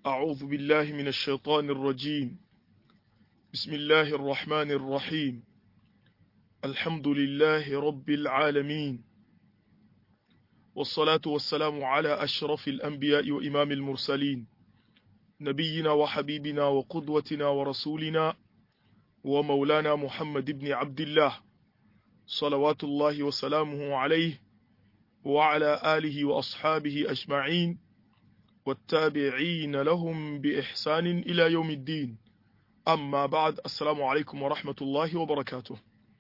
أعوذ بالله من الشيطان الرجيم بسم الله الرحمن الرحيم الحمد لله رب العالمين والصلاة والسلام على أشرف الأنبياء وإمام المرسلين نبينا وحبيبنا وقدوتنا ورسولنا ومولانا محمد بن عبد الله صلوات الله وسلامه عليه وعلى آله وأصحابه أجمعين والتابعين لهم بإحسان إلى يوم الدين amma ba'ad assalamu alaikum wa rahmatullahi wa barakatuh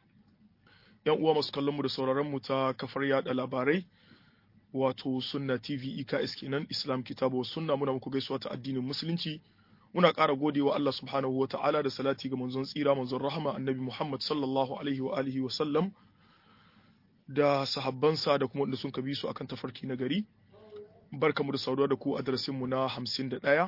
yan uwa masu kallon mu da sauraron mu ta kafar yada labarai wato sunna tv eks kenan islam kitabu sunna muna muku gaisuwa ta addinin musulunci muna ƙara godewa Allah subhanahu wa ta'ala da salati ga manzon tsira manzon rahama annabi Muhammad sallallahu alaihi wa alihi wa sallam da sahabbansa da kuma wanda sun kabi su akan tafarki na gari barkamu da saduwa da ku a darasin mu na 51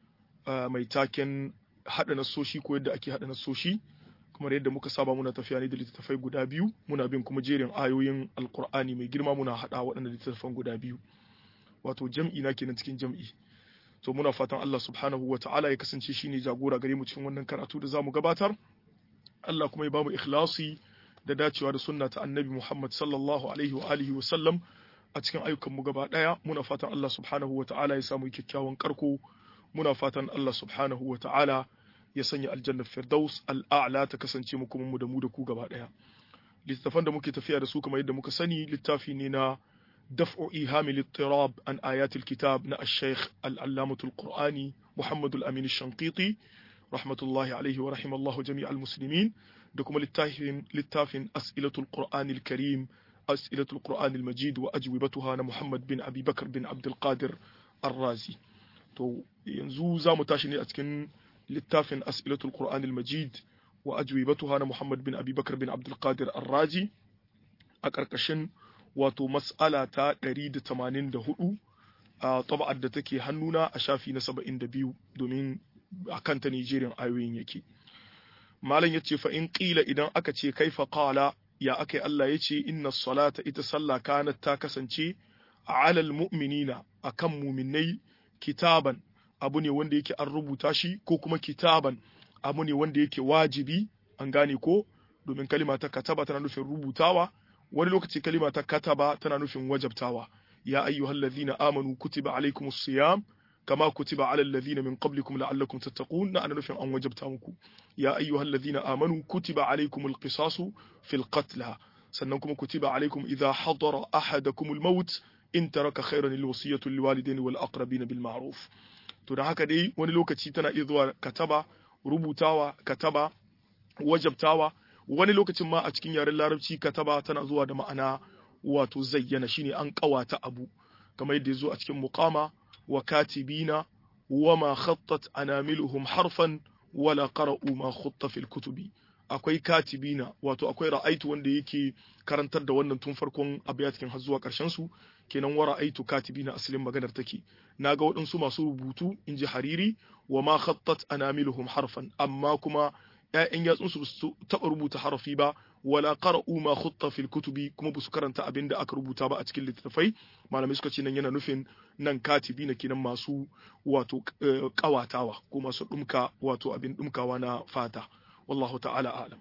mai taken haɗa nasoshi ko yadda ake haɗa nasoshi kamar yadda muka saba muna tafiya ne da littattafai guda biyu muna bin kuma jerin ayoyin alkur'ani mai girma muna haɗa waɗannan littattafan guda biyu wato jam'i na kenan cikin jam'i to muna fatan Allah subhanahu wa ta'ala ya kasance shine jagora gare mu cikin wannan karatu da zamu gabatar Allah kuma ya bamu ikhlasi da dacewa da sunna ta annabi Muhammad sallallahu alaihi wa alihi wa sallam a cikin ayyukan mu gaba daya muna fatan Allah subhanahu wa ta'ala ya samu kyakkyawan karko muna fatan Allah subhanahu wa ta'ala ya sanya aljannar firdaus al'a'la ta kasance mu kuma mu da mu da ku gaba ɗaya. Littattafan da muke tafiya da su kamar yadda muka sani littafi ne na daf'u ihamil ittirab an ayatul kitab na ash-shaykh al-allamatul qur'ani Muhammad al-Amin shanqiti rahmatullahi alaihi wa rahimallahu jami'al muslimin da kuma littafin littafin as'ilatul qur'anil karim as'ilatul qur'anil majid wa ajwibatuha na Muhammad bin Abi Bakr bin Abdul Qadir ar-Razi to yanzu za mu tashi ne a cikin littafin as'ilatul qur'anil majid wa ajwibatuha na muhammad bin abubakar bin abdul qadir arraji a ƙarƙashin wato mas'ala ta 184 a taba'ar da take hannuna a shafi na 72 domin a kanta nigerian ayoyin yake malam yace fa in qila idan aka ce kaifa qala ya akai Allah yace inna salata ita sallah kanat ta kasance alal mu'minina akan mu'minai kitaban abu ne wanda yake an rubuta shi ko kuma kitaban abu ne wanda yake wajibi an gane ko domin kalima ta kataba tana nufin rubutawa wani lokaci kalima ta kataba tana nufin wajabtawa ya ayyuhal ladhina amanu kutiba alaykumus siyam kama kutiba alal ladhina min qablikum la'allakum tattaqun na ana nufin an wajabta muku ya ayyuhal ladhina amanu kutiba alaykumul qisasu fil qatl sannan kuma kutiba alaykum idha hadara ahadakumul maut in taraka khairan alwasiyatu liwalidaini wal aqrabina bil ma'ruf to da haka dai wani lokaci tana iya zuwa kataba rubutawa kataba wajabtawa wani lokacin ma a cikin yaren larabci kataba tana zuwa da ma'ana wato zayyana shine an kawata abu kamar yadda zo a cikin muqama wa katibina wama khattat anamiluhum harfan wala qara'u ma khutta fil kutubi akwai katibina wato akwai ra'aitu wanda yake karantar da wannan tun farkon abiyatin har zuwa karshen su kenan wa ra'aitu katibina asalin maganar take naga waɗansu masu rubutu in ji hariri wa ma khattat anamiluhum harfan amma kuma ƴaƴan yatsun su su taɓa rubuta harafi ba wala qara'u ma khutta fil kutubi kuma ba su karanta abin da aka rubuta ba a cikin littattafai malamai suka ce nan yana nufin nan katibina kenan masu wato kawatawa ko masu dumka wato abin dumkawa na fata wallahu ta'ala alam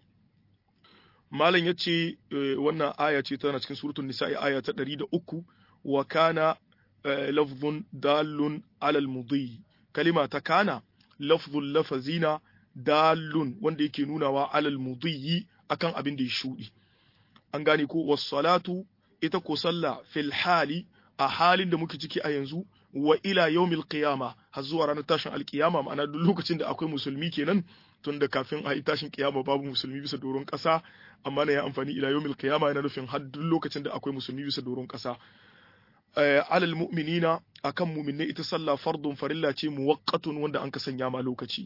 malam yace wannan aya ce tana cikin suratul nisa'i aya ta 103 wa kana lafzun dalun alal mudhi kalima ta kana lafzun lafazina dalun wanda yake nunawa alal mudhi akan abin da ya shudi an gane ko was salatu ita ko sallah fil hali a halin da muke ciki a yanzu wa ila yawmil qiyama har zuwa ranar tashin alkiyama ma'ana duk lokacin da akwai musulmi kenan tun da kafin a yi tashin kiyama babu musulmi bisa doron ƙasa amma na ya amfani ila yawmil qiyama yana nufin har duk lokacin da akwai musulmi bisa doron ƙasa alal mu'minina akan mu'minai ita sallah fardun farilla ce muwaqqatun wanda an ka sanya ma lokaci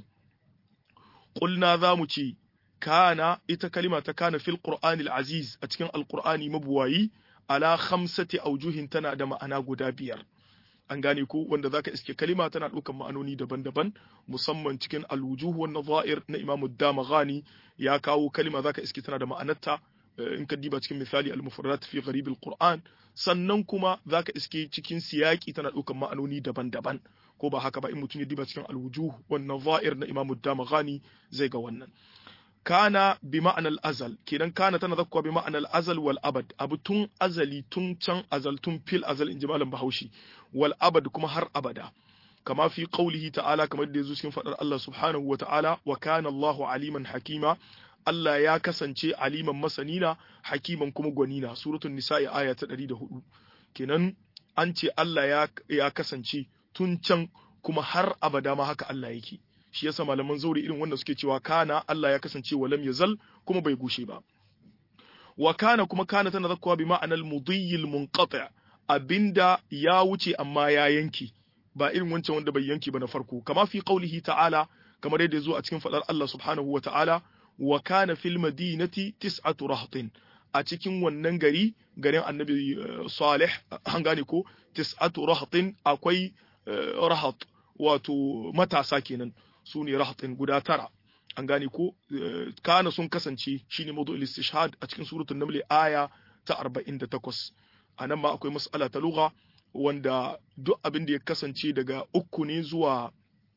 qulna za mu ce kana ita kalima ta kana fil qur'anil aziz a cikin alqur'ani mabuwayi ala khamsati aujuhin tana da ma'ana guda biyar an gane ko wanda zaka iske kalima tana ɗaukar ma'anoni daban-daban musamman cikin alwujuh wan nadha'ir na Imam Damaghani ya kawo kalima zaka iske tana da ma'anarta in ka diba cikin misali al-mufradat fi gharib al-Qur'an sannan kuma zaka iske cikin siyaki tana ɗaukar ma'anoni daban-daban ko ba haka ba in mutum ya diba cikin alwujuh wannan za'ir na imamu damaghani zai ga wannan kana bi ma'anar azal kenan kana tana zakkuwa bi ma'anar azal wal abad abu tun azali tun can azal tun fil azal in ji malam bahaushe wal abad kuma har abada kama fi qaulihi ta'ala kamar da yazo cikin fadar Allah subhanahu wa ta'ala wa kana Allahu aliman hakima Allah ya kasance aliman masanina hakiman kuma gwanina suratul nisa'i aya ta 104 kenan an ce Allah ya ya kasance tun can kuma har abada ma haka Allah yake shi yasa malaman zauri irin wanda suke cewa kana Allah ya kasance walam yazal kuma bai gushe ba wa kana kuma kana tana zakkuwa bi ma'anal mudiyil munqati abinda ya wuce amma ya yanki ba irin wancan wanda bai yanki ba na farko kama fi qaulihi ta'ala kamar yadda zo a cikin fadar Allah subhanahu wa ta'ala wa kana fil madinati tis'atu rahtin a cikin wannan gari garin annabi salih an gane ko tis'atu rahtin akwai rahat wato matasa kenan su ne rahatin guda tara an gane ko kana sun kasance shine mawdu'ul istishhad a cikin suratul naml aya ta 48 anan ma akwai mas'ala ta lugha wanda duk abin da ya kasance daga uku ne zuwa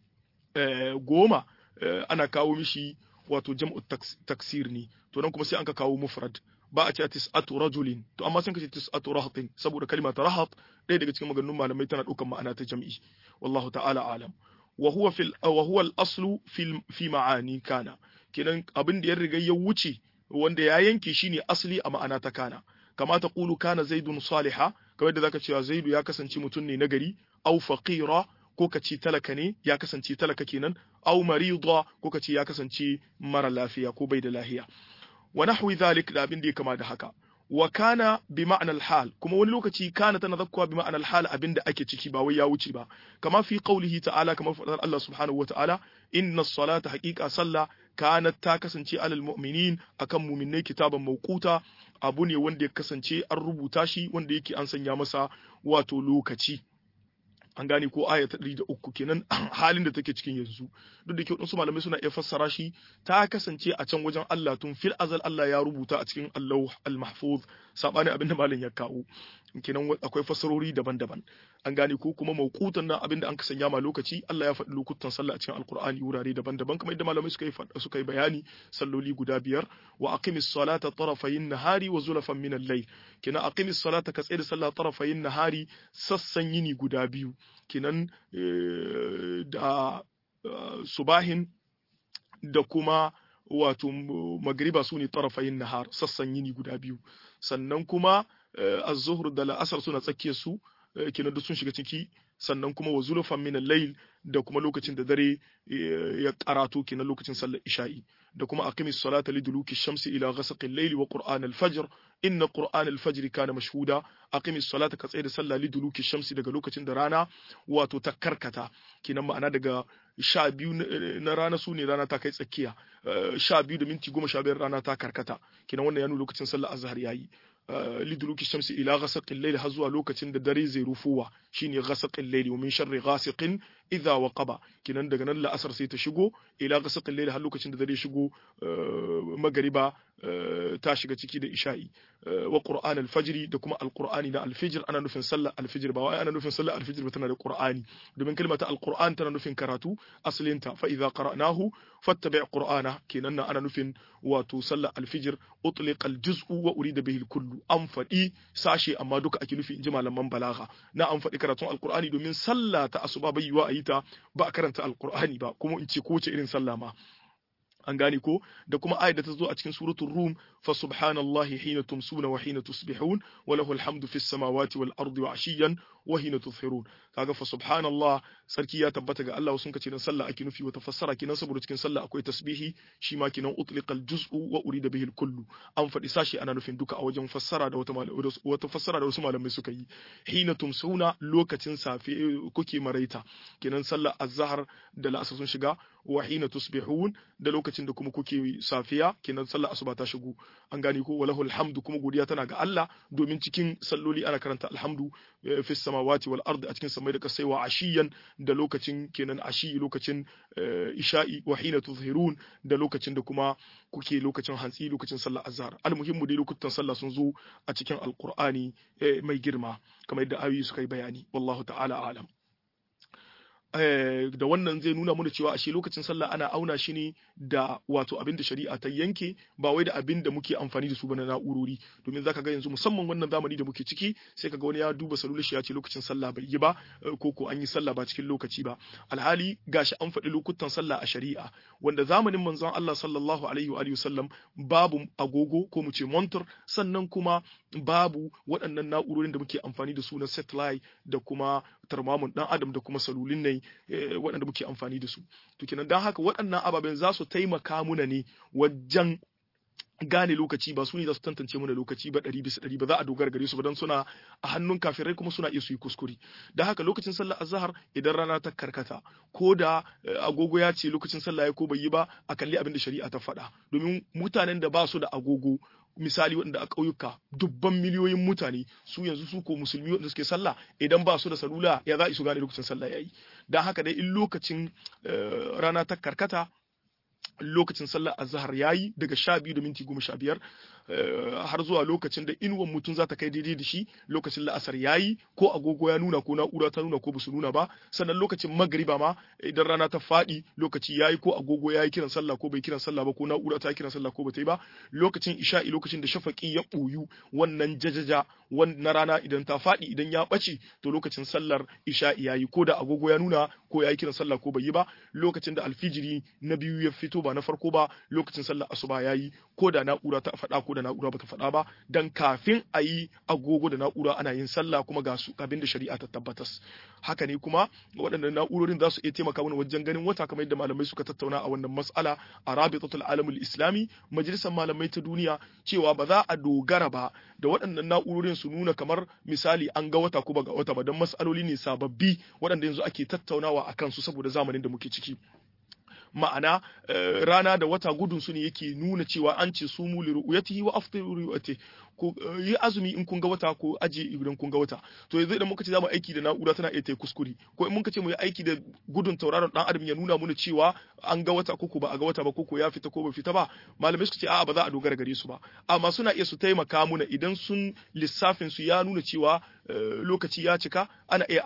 goma ana kawo mishi wato jam'u taksir ne to nan kuma sai an ka kawo mufrad ba a ce tis'atu rajulin to amma sun kace tis'atu rahatin saboda kalma ta rahat ɗaya daga cikin maganganun malamai tana ɗaukar ma'ana ta jam'i wallahu ta'ala alam wa huwa fil wa huwa al-aslu fi fi ma'ani kana kenan abin da ya riga ya wuce wanda ya yanke shine asli a ma'ana ta kana kama ta qulu kana zaidun saliha kamar da zaka cewa zaidu ya kasance mutum ne nagari au faqira ko ka ce talaka ne ya kasance talaka kenan au marida ko ka ce ya kasance mara lafiya ko bai da lahiya wa nahwi dhalik da abin da ya kama da haka wa kana bi ma'anar hal kuma wani lokaci kana tana zakkuwa bi ma'anar hal abinda ake ciki ba wai ya wuce ba kama fi qaulihi ta'ala kamar fadar Allah subhanahu wata'ala inna salata haqiqa sallah kanat ta kasance alal mu'minin akan mu'minai kitaban mawquta abu ne wanda ya kasance an rubuta shi wanda yake an sanya masa wato lokaci an gane ko aya ta ɗari da uku kenan halin da take cikin yanzu duk da ke waɗansu malamai suna iya fassara shi ta kasance a can wajen Allah tun fil azal Allah ya rubuta a cikin Allah al-mahfuz sabani abinda malam ya kawo kenan akwai fassarori daban-daban an gane ko kuma mauqutan nan abinda an kasanya ma lokaci Allah ya faɗi lokutan sallah a cikin alqur'ani wurare daban-daban kamar yadda malamai suka yi suka yi bayani salloli guda biyar wa aqimis salata tarafayin nahari wa zulafan min al-layl kenan aqimis salata ka tsaye da sallah tarafayin nahari sassan yini guda biyu kenan da subahin da kuma wato magriba su ne tarafayin nahar sassan yini guda biyu sannan kuma az-zuhr da la'asar suna tsakiyar su kenan duk sun shiga ciki sannan kuma wa zulufan min al-layl da kuma lokacin da dare ya karato kenan lokacin sallar isha'i da kuma aqimis salata liduluki shamsi ila ghasaqi al-layli wa qur'an al-fajr inna qur'an al-fajr kana mashhuda aqimis salata ka tsaye da sallah liduluki shamsi daga lokacin da rana wato ta karkata kenan ma'ana daga sha biyu na rana su ne rana ta kai tsakiya sha biyu da minti goma sha biyar rana ta karkata kenan wannan ya nuna lokacin sallar azhar yayi liduluki shamsi ila ghasaqil layl har zuwa lokacin da dare zai rufuwa shine ghasaqil layl wa min sharri ghasiqin idha waqaba kinan daga nan la'asar sai ta shigo ila ghasaqil layl har lokacin da dare shigo magariba ta shiga ciki da isha'i wa qur'an al-fajr da kuma al-qur'ani na al-fajr ana nufin sallar al-fajr ba wai ana nufin sallar al-fajr ba tana da qur'ani domin kalmata al-qur'an tana nufin karatu asalinta fa idza qara'nahu fattabi' qur'ana kenan nan ana nufin wato sallar al-fajr utliqa al-juz'u wa urida bihi al-kullu an faɗi sashe amma duka ake nufi inji malaman balagha na an faɗi karatun al-qur'ani domin sallah ta asuba bai yiwa a yi ta ba a karanta al-qur'ani ba kuma in ce ko wace irin sallah ma an gane ko da kuma ayat da ta zo a cikin suratul rum fa subhanallahi hina tumsuna wa hina tusbihun wa lahu alhamdu fis samawati wal ardi wa ashiyan wa hina tuzhirun kaga fa subhanallah sarki ya tabbata ga Allah sun kace dan sallah ake nufi wata fassara kinan saboda cikin sallah akwai tasbihi shi ma kinan utliqa al juz'u wa urida bihi al kullu an faɗi sashi ana nufin duka a wajen fassara da wata wata fassara da wasu malamai suka yi hina tumsuna lokacin safe kuke maraita kinan sallah azhar da la'asar sun shiga wa hina tusbihun da lokacin da kuma kuke safiya kenan sallar asuba ta shigo an gane ko walahu alhamdu kuma godiya tana ga Allah domin cikin salloli ana karanta alhamdu fi samawati wal ardi a cikin samai da kasai wa ashiyan da lokacin kenan ashi lokacin isha'i wa hina tuzhirun da lokacin da kuma kuke lokacin hantsi lokacin sallar azhar almuhimmu dai lokutan sallah sun zo a cikin alqur'ani mai girma kamar yadda ayoyi suka yi bayani wallahu ta'ala alam da wannan zai nuna mana cewa ashe lokacin sallah ana auna shi ne da wato abin da shari'a ta yanke ba wai da abin da muke amfani da su ba na na'urori domin zaka ga yanzu musamman wannan zamani da muke ciki sai kaga wani ya duba salular shi ya ce lokacin sallah bai yi ba ko ko an yi sallah ba cikin lokaci ba alhali gashi an faɗi lokutan sallah a shari'a wanda zamanin manzon Allah sallallahu alaihi wa sallam babu agogo ko mu ce montor sannan kuma babu waɗannan na'urorin da muke amfani da su na satellite da kuma tarmamun dan adam da kuma salulin ne waɗanda muke amfani da su to kenan dan haka waɗannan ababen za su taimaka muna ne wajen gane lokaci ba su ne za su tantance mana lokaci ba ɗari bisa ɗari ba za a dogara gare su ba don suna a hannun kafirai kuma suna iya su yi kuskure da haka lokacin sallah azhar idan rana ta karkata ko da agogo ya ce lokacin sallah ya ko bai yi ba a kalli abin da shari'a ta faɗa domin mutanen da ba su da agogo misali waɗanda a ƙauyuka dubban miliyoyin mutane su yanzu su ko musulmi waɗanda suke sallah idan ba su da salula ya za su gane lokacin sallah yayi dan haka dai in lokacin rana ta karkata lokacin sallar azhar yayi daga sha biyu da minti goma sha biyar har zuwa lokacin da inuwan mutum za ta kai daidai da shi lokacin la'asar yayi ko agogo ya nuna ko na'ura ta nuna ko basu nuna ba sannan lokacin magriba ma idan rana ta faɗi lokaci yayi ko agogo yayi kiran sallah ko bai kiran sallah ba ko na'ura ta kiran sallah ko bata yi ba lokacin isha'i lokacin da shafaqi ya ɓoyu wannan jajaja na rana idan ta faɗi idan ya ɓace to lokacin sallar isha'i yayi ko da agogo ya nuna ko yayi kiran sallah ko bai yi ba lokacin da alfijiri na biyu ya fito ba na farko ba lokacin sallar asuba yayi ko da na'ura ta faɗa ko da na'ura bata faɗa ba dan kafin a yi agogo da na'ura ana yin sallah kuma ga su abin da shari'a ta tabbatas haka ne kuma waɗannan na'urorin za su iya taimaka mana wajen ganin wata kamar yadda malamai suka tattauna a wannan mas'ala a rabitatul alamul islami majalisar malamai ta duniya cewa ba za a dogara ba da waɗannan na'urorin su nuna kamar misali an ga wata ko ba ga wata ba don mas'aloli ne sababbi waɗanda yanzu ake tattaunawa a kansu saboda zamanin da muke ciki ma'ana rana da wata gudun su ne yake nuna cewa an ce su mu liru'yatihi wa aftiru liru'yati ko yi azumi in kun ga wata ko aje idan kun ga wata to yanzu idan muka ce zamu aiki da na'ura tana iya ta kuskure ko in muka ce mu yi aiki da gudun tauraron dan adam ya nuna mana cewa an ga wata koko ba a ga wata ba koko ya fita ko ba fita ba malamai suka ce a'a ba za a dogara gare su ba amma suna iya su taimaka muna idan sun lissafin su ya nuna cewa lokaci ya cika ana iya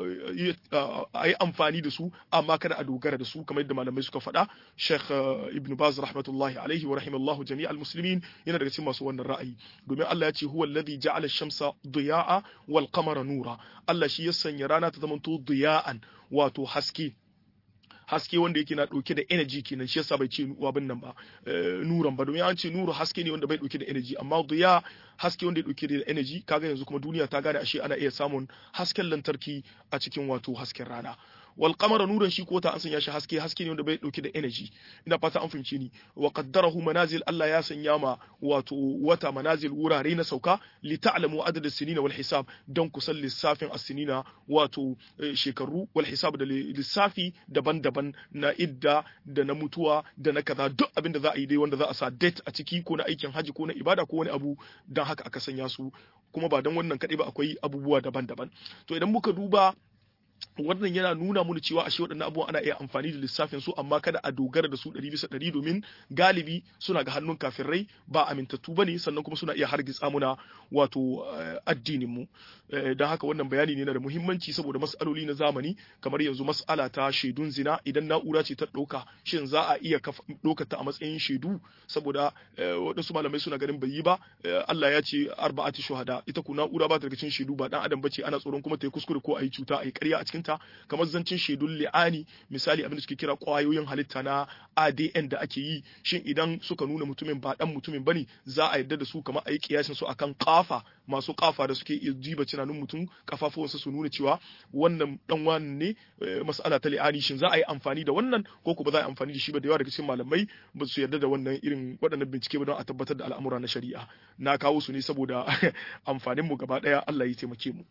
a yi amfani da su amma kada a dogara da su kamar yadda malamai suka faɗa Sheikh Ibn Baz rahmatullahi alaihi wa rahimallahu jami'al muslimin yana daga cikin masu wannan ra'ayi domin Allah ya ce huwa alladhi ja'ala ash-shamsa diya'a wal qamara nura Allah shi ya sanya rana ta zamanto diya'an wato haske haske wanda yake na dauke da energy kenan shi yasa bai ce abin nan ba nuran ba domin an ce nuru haske ne wanda bai dauke da energy amma diya haske wanda ya dauke da energy kaga yanzu kuma duniya ta gane ashe ana iya samun hasken lantarki a cikin wato hasken rana wal qamara nuran shi ko ta an sanya shi haske haske ne wanda bai dauke da energy ina fata an fahimce ni wa qaddarahu manazil Allah ya sanya ma wato wata manazil wurare na sauka li ta'lamu adad as-sinina wal hisab don ku san lissafin as-sinina wato shekaru wal hisab da lissafi daban-daban na idda da na mutuwa da na kaza duk abin da za a yi dai wanda za a sa date a ciki ko na aikin haji ko na ibada ko wani abu dan haka aka sanya su kuma ba dan wannan kadai ba akwai abubuwa daban-daban to idan muka duba wannan yana nuna mana cewa ashe waɗannan abubuwan ana iya amfani da lissafin su amma kada a dogara da su ɗari bisa ɗari domin galibi suna ga hannun kafirai ba amintattu ba ne sannan kuma suna iya hargitsa muna wato addinin mu don haka wannan bayani ne na da muhimmanci saboda mas'aloli na zamani kamar yanzu mas'ala ta shaidun zina idan na'ura ce ta ɗauka shin za a iya ɗaukar ta a matsayin shaidu saboda waɗansu malamai suna ganin bai yi ba Allah ya ce arba'ati shuhada ita ku na'ura ba ta daga cikin shaidu ba dan adam bace ana tsoron kuma ta yi kuskure ko a yi cuta a yi ƙarya a cikinta kamar zancin shaidun li'ani misali abin da suke kira ƙwayoyin halitta na ADN da ake yi shin idan suka nuna mutumin ba dan mutumin bane za a yarda da su kamar a yi kiyasin su akan kafa masu kafa da suke iya jiba tunanin mutum kafafuwansa su nuna cewa wannan dan wani ne mas'ala ta li'ani shin za a yi amfani da wannan ko ko ba za a yi amfani da shi ba da yawa daga cikin malamai ba su yarda da wannan irin waɗannan bincike ba don a tabbatar da al'amura na shari'a na kawo su ne saboda amfanin mu gaba ɗaya Allah ya taimake mu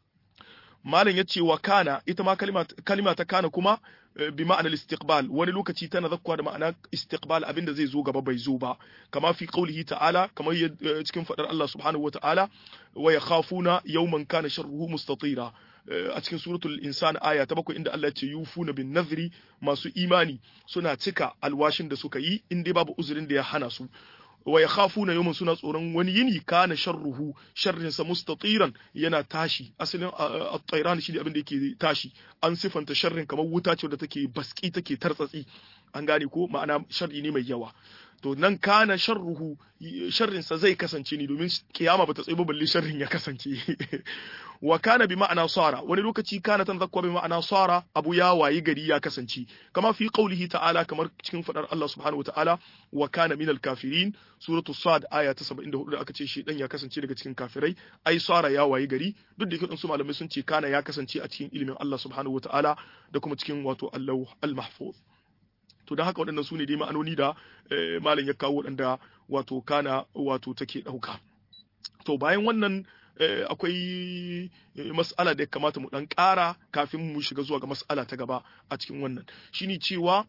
malam ya ce wa kana ita ma kalima ta kana kuma bi ma'anar istiqbal wani lokaci tana zakkuwa da ma'ana istiqbal abinda zai zo gaba bai zo ba kama fi qaulihi ta'ala kamar cikin fadar Allah subhanahu wata'ala wa yakhafuna yawman kana sharruhu mustatira a cikin suratul insan aya ta bakwai inda Allah ya ce yufuna bin nazri masu imani suna cika alwashin da suka yi in dai babu uzurin da ya hana su wa yakhafuna yawman suna tsoron wani yini kana sharruhu sharrin sa mustatiran yana tashi asalin at-tayran shi abin da yake tashi an sifanta sharrin kamar wuta ce da take baski take tartsatsi an gane ko ma'ana sharri ne mai yawa to nan kana sharruhu sharrin sa zai kasance ne domin kiyama bata tsaye ba balle sharrin ya kasance wa kana bi ma'ana sara wani lokaci kana tan zakwa bi ma'ana sara abu ya wayi gari ya kasance kama fi qaulihi ta'ala kamar cikin fadar Allah subhanahu wa ta'ala wa kana minal kafirin suratu sad aya ta 74 da aka ce shi dan ya kasance daga cikin kafirai ai sara ya wayi gari duk da yake su malamai sun ce kana ya kasance a cikin ilimin Allah subhanahu wa ta'ala da kuma cikin wato Allah al-mahfuz to don haka waɗannan su ne dai ma'anoni da malam ya kawo waɗanda wato kana wato take ɗauka to bayan wannan akwai mas'ala da ya kamata mu ɗan ƙara kafin mu shiga zuwa ga mas'ala ta gaba a cikin wannan shine cewa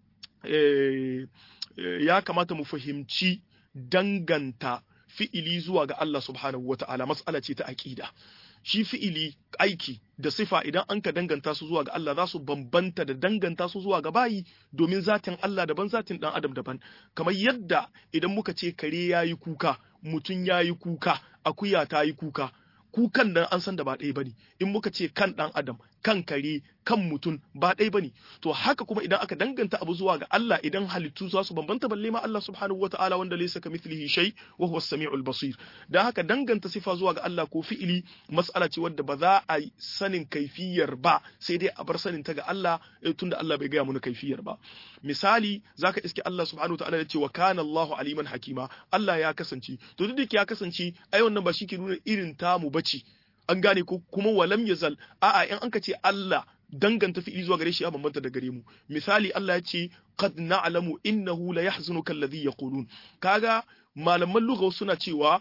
ya kamata mu fahimci danganta fi'ili zuwa ga Allah subhanahu wa ta'ala mas'ala ce ta aƙida shi fi'ili aiki da sifa idan an ka danganta su zuwa ga Allah za su bambanta da danganta su zuwa ga bayi domin zatin Allah daban zatin dan adam daban kamar yadda idan muka ce kare yayi kuka mutum yayi kuka akuya ta yi kuka kukan nan an san da ba ɗaya bane in muka ce kan dan adam kan kare kan mutum ba ɗaya bane to haka kuma idan aka danganta abu zuwa ga Allah idan halittu za su bambanta balle ma Allah subhanahu wataala wanda laysa kamithlihi shay wa huwa as-sami'ul basir dan haka danganta sifa zuwa ga Allah ko fi'ili mas'ala ce wadda ba za a sanin kaifiyar ba sai dai a bar sanin ta ga Allah tunda Allah bai gaya mana kaifiyar ba misali zaka iske Allah subhanahu wataala ya ce wa kana Allahu aliman hakima Allah ya kasance to duk da ya kasance ai wannan ba shi ke nuna irin tamu bace an gane ko kuma walam yazal a'a in anka ce Allah danganta fi'ili zuwa gare shi ya bambanta da gare mu misali Allah ya ce qad na'lamu innahu la yahzunuka alladhi yaqulun kaga malaman lugha suna cewa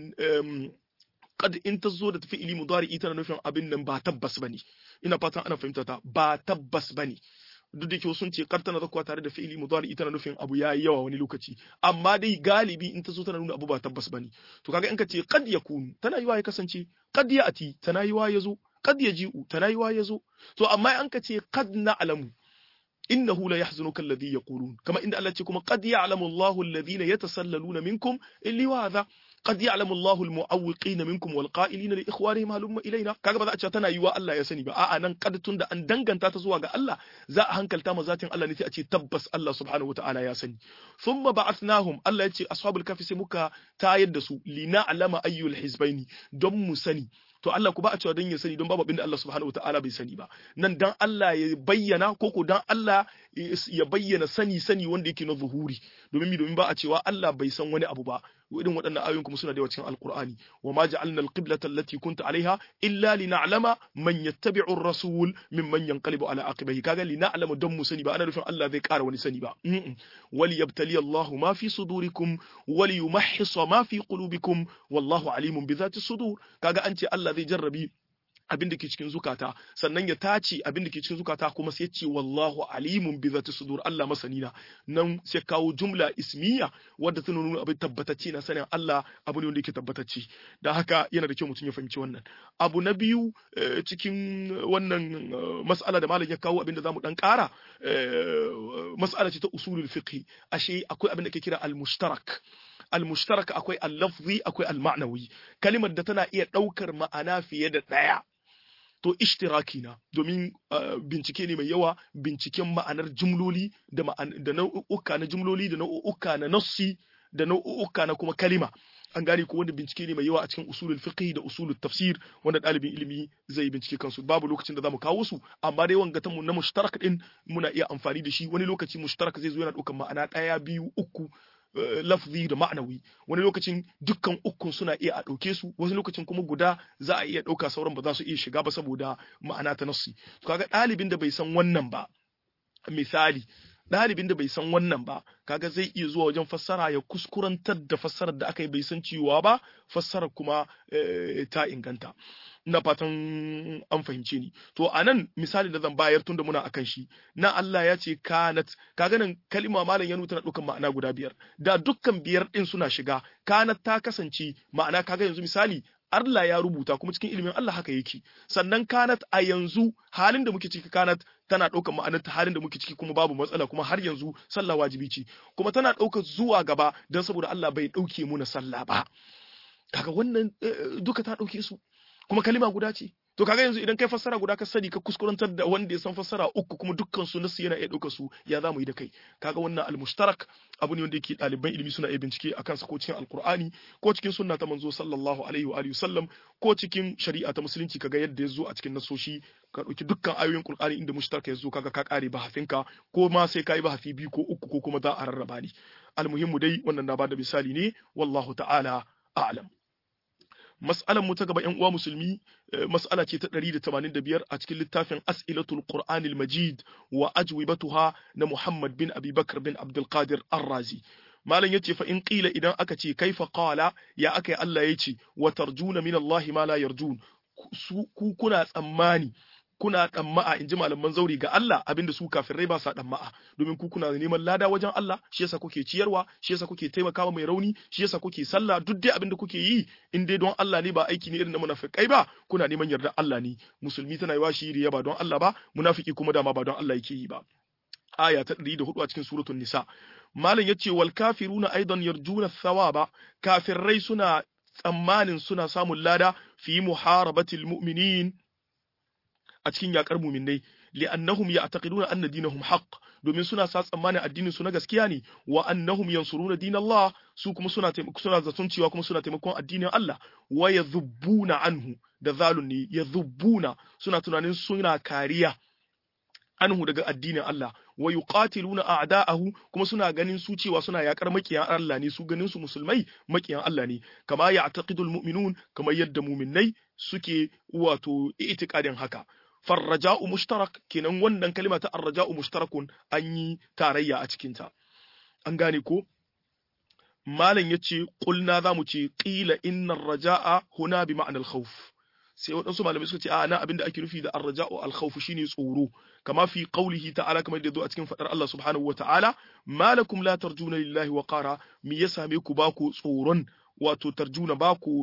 qad in ta zo da fi'ili mudari tana nufin abin nan ba tabbas bane ina fatan ana fahimta ta ba tabbas bane duk da ke sun ce kar tana zakuwa tare da fi'ili mudari tana nufin abu yayi yawa wani lokaci amma dai galibi in ta zo tana nuna abu ba tabbas bane to kaga in ka ce qad yakun tana yiwa ya kasance qad ya'ti tana yiwa ya zo qad yaji'u tana yiwa ya zo to amma an ka ce qad na'lamu innahu la yahzunuka alladhi yaqulun kama inda Allah ce kuma qad ya'lamu Allahu alladhina yatasallaluna minkum illi wa hadha قد يعلم الله المعوقين منكم والقائلين لاخوانهم هلم ilaina kaga ba za a ce tana yiwa Allah ya sani ba a'a nan kad tunda an danganta ta zuwa ga Allah za a hankalta ma zatin Allah ne sai a ce tabbas Allah subhanahu wataala ya sani thumma ba'athnahum Allah ya ce ashabul kafi sai muka tayar da su lina alama ayyul hizbaini don mu sani to Allah ku ba a cewa don ya sani don babu abinda Allah subhanahu wataala bai sani ba nan dan Allah ya bayyana ko ko dan Allah ya bayyana sani sani wanda yake na zuhuri domin mi domin ba a cewa Allah bai san wani abu ba irin waɗannan ayoyin kuma suna da yawa cikin alqur'ani wa ma ja'alna al-qiblata allati kunta alaiha illa lina'lama man yattabi'u ar-rasul mimman yanqalibu ala aqibihi kaga lina'lama don mu sani ba ana nufin Allah zai ƙara wani sani ba wali yabtali Allahu ma fi sudurikum wali yumahhisa ma fi qulubikum wallahu alimun bi dhati sudur kaga an ce Allah zai jarrabi abin da ke cikin zukata sannan ya tace abin da ke cikin zukata kuma sai ce wallahu alimun bi zati sudur Allah masanina nan sai kawo jumla ismiya wadda tana nuna abin tabbatacce na sanin Allah abu ne wanda yake tabbatacce da haka yana da kyau mutum ya fahimci wannan abu na biyu cikin wannan mas'ala da malam ya kawo abin da zamu dan kara mas'ala ce ta usulul fiqh ashe akwai abin da ke kira al-mushtarak al-mushtarak akwai al-lafzi akwai al-ma'nawi kalimar da tana iya daukar ma'ana fiye da daya to ishtiraki na domin bincike ne mai yawa binciken ma'anar jumloli da da nau'uka na jumloli da nau'uka na nassi da nau'uka na kuma kalima an gane ko wanda bincike ne mai yawa a cikin usulul fiqh da usulul tafsir wanda ɗalibin ilimi zai bincike kansu babu lokacin da zamu kawo su amma dai wanga ta mu na mushtarak din muna iya amfani da shi wani lokaci mushtarak zai zo yana ɗaukar ma'ana ɗaya biyu uku lafzi da ma'anawi wani lokacin dukkan ukun suna iya a ɗauke su wani lokacin kuma guda za a iya ɗauka sauran ba za su iya shiga ba saboda ma'ana ta nassi kaga ɗalibin da bai san wannan ba misali ɗalibin da bai san wannan ba kaga zai iya zuwa wajen fassara ya kuskurantar da fassarar da aka yi bai san cewa ba fassarar kuma ta inganta ina fatan an fahimce ni to a nan misali da zan bayar tunda muna akan shi na Allah ya ce kanat kaga nan kalima malam ya nuna tana dukkan ma'ana guda biyar da dukkan biyar din suna shiga kanat ta kasance ma'ana kaga yanzu misali Allah ya rubuta kuma cikin ilimin Allah haka yake sannan kanat a yanzu halin da muke ciki kanat tana ɗaukar ma'anar ta halin da muke ciki kuma babu matsala kuma har yanzu sallah wajibi ce kuma tana ɗaukar zuwa gaba don saboda Allah bai ɗauke mu na sallah ba kaga wannan duka ta ɗauke su kuma kalima guda ce to kaga yanzu idan kai fassara guda ka sani ka kuskurantar da wanda ya san fassara uku kuma dukkan su nasu yana iya ɗaukar su ya za mu yi da kai kaga wannan al-mushtarak abu ne wanda yake ɗaliban ilimi suna iya bincike akan sa ko cikin alqur'ani ko cikin sunna ta manzo sallallahu alaihi wa alihi sallam ko cikin shari'a ta musulunci kaga yadda ya zo a cikin nasoshi ka ɗauki dukkan ayoyin qur'ani inda mushtarak ya zo kaga ka kare bahafinka ko ma sai ka yi bahafi biyu ko uku ko kuma za a rarraba ni almuhimmu dai wannan na bada misali ne wallahu ta'ala a'lam mas'alan mu ta gaba ƴan uwa musulmi mas'ala ce ta 185 a cikin littafin As'ilatul Qur'anil Majid wa ajwibatuha na Muhammad bin Abi Bakr bin Abdul Qadir Ar-Razi malam yace fa in qila idan aka ce kaifa qala ya aka Allah yace wa tarjuna min Allah ma la yarjun ku kuna tsammani kuna ɗamma'a in ji malaman zauri ga Allah abinda su kafirai ba sa ɗamma'a domin ku kuna neman lada wajen Allah shi yasa kuke ciyarwa shi yasa kuke taimakawa mai rauni shi yasa kuke sallah duk dai abinda kuke yi in dai don Allah ne ba aiki ne irin na munafikai ba kuna neman yarda Allah ne musulmi tana yi wa shi riya ba don Allah ba munafiki kuma dama ba don Allah yake yi ba aya ta 104 a cikin suratul nisa malam yace wal kafiruna aidan yarjuna thawaba kafirai suna tsammanin suna samun lada fi muharabatil mu'minin a cikin yakar muminai li'annahum ya'taqiduna anna dinahum haqq domin suna sa tsammanin addinin su na gaskiya ne wa annahum yansuruna dinallah su kuma suna suna zaton cewa kuma suna taimakon addinin Allah wa yadhubbuna anhu da zalun ne yadhubbuna suna tunanin suna kariya anhu daga addinin Allah wa yuqatiluna a'da'ahu kuma suna ganin su cewa suna yakar makiyan Allah ne su ganin su musulmai makiyan Allah ne kama ya'taqidul mu'minun kamar yadda mu'minnai suke wato i'tiqadin haka farraja'u mushtarak kenan wannan kalima ta arraja'u mushtarakun an yi tarayya a cikin ta an gane ko malam yace qulna zamu ce qila innar raja'a huna bi ma'anal khawf sai waɗansu malamai suka ce a nan abinda ake nufi da arraja'u al-khawf shine tsoro kama fi qawlihi ta'ala kamar da zo a cikin fadar Allah subhanahu wa ta'ala malakum la tarjuna lillahi wa qara me ya same ku ba ku tsoron wato tarjuna ba ku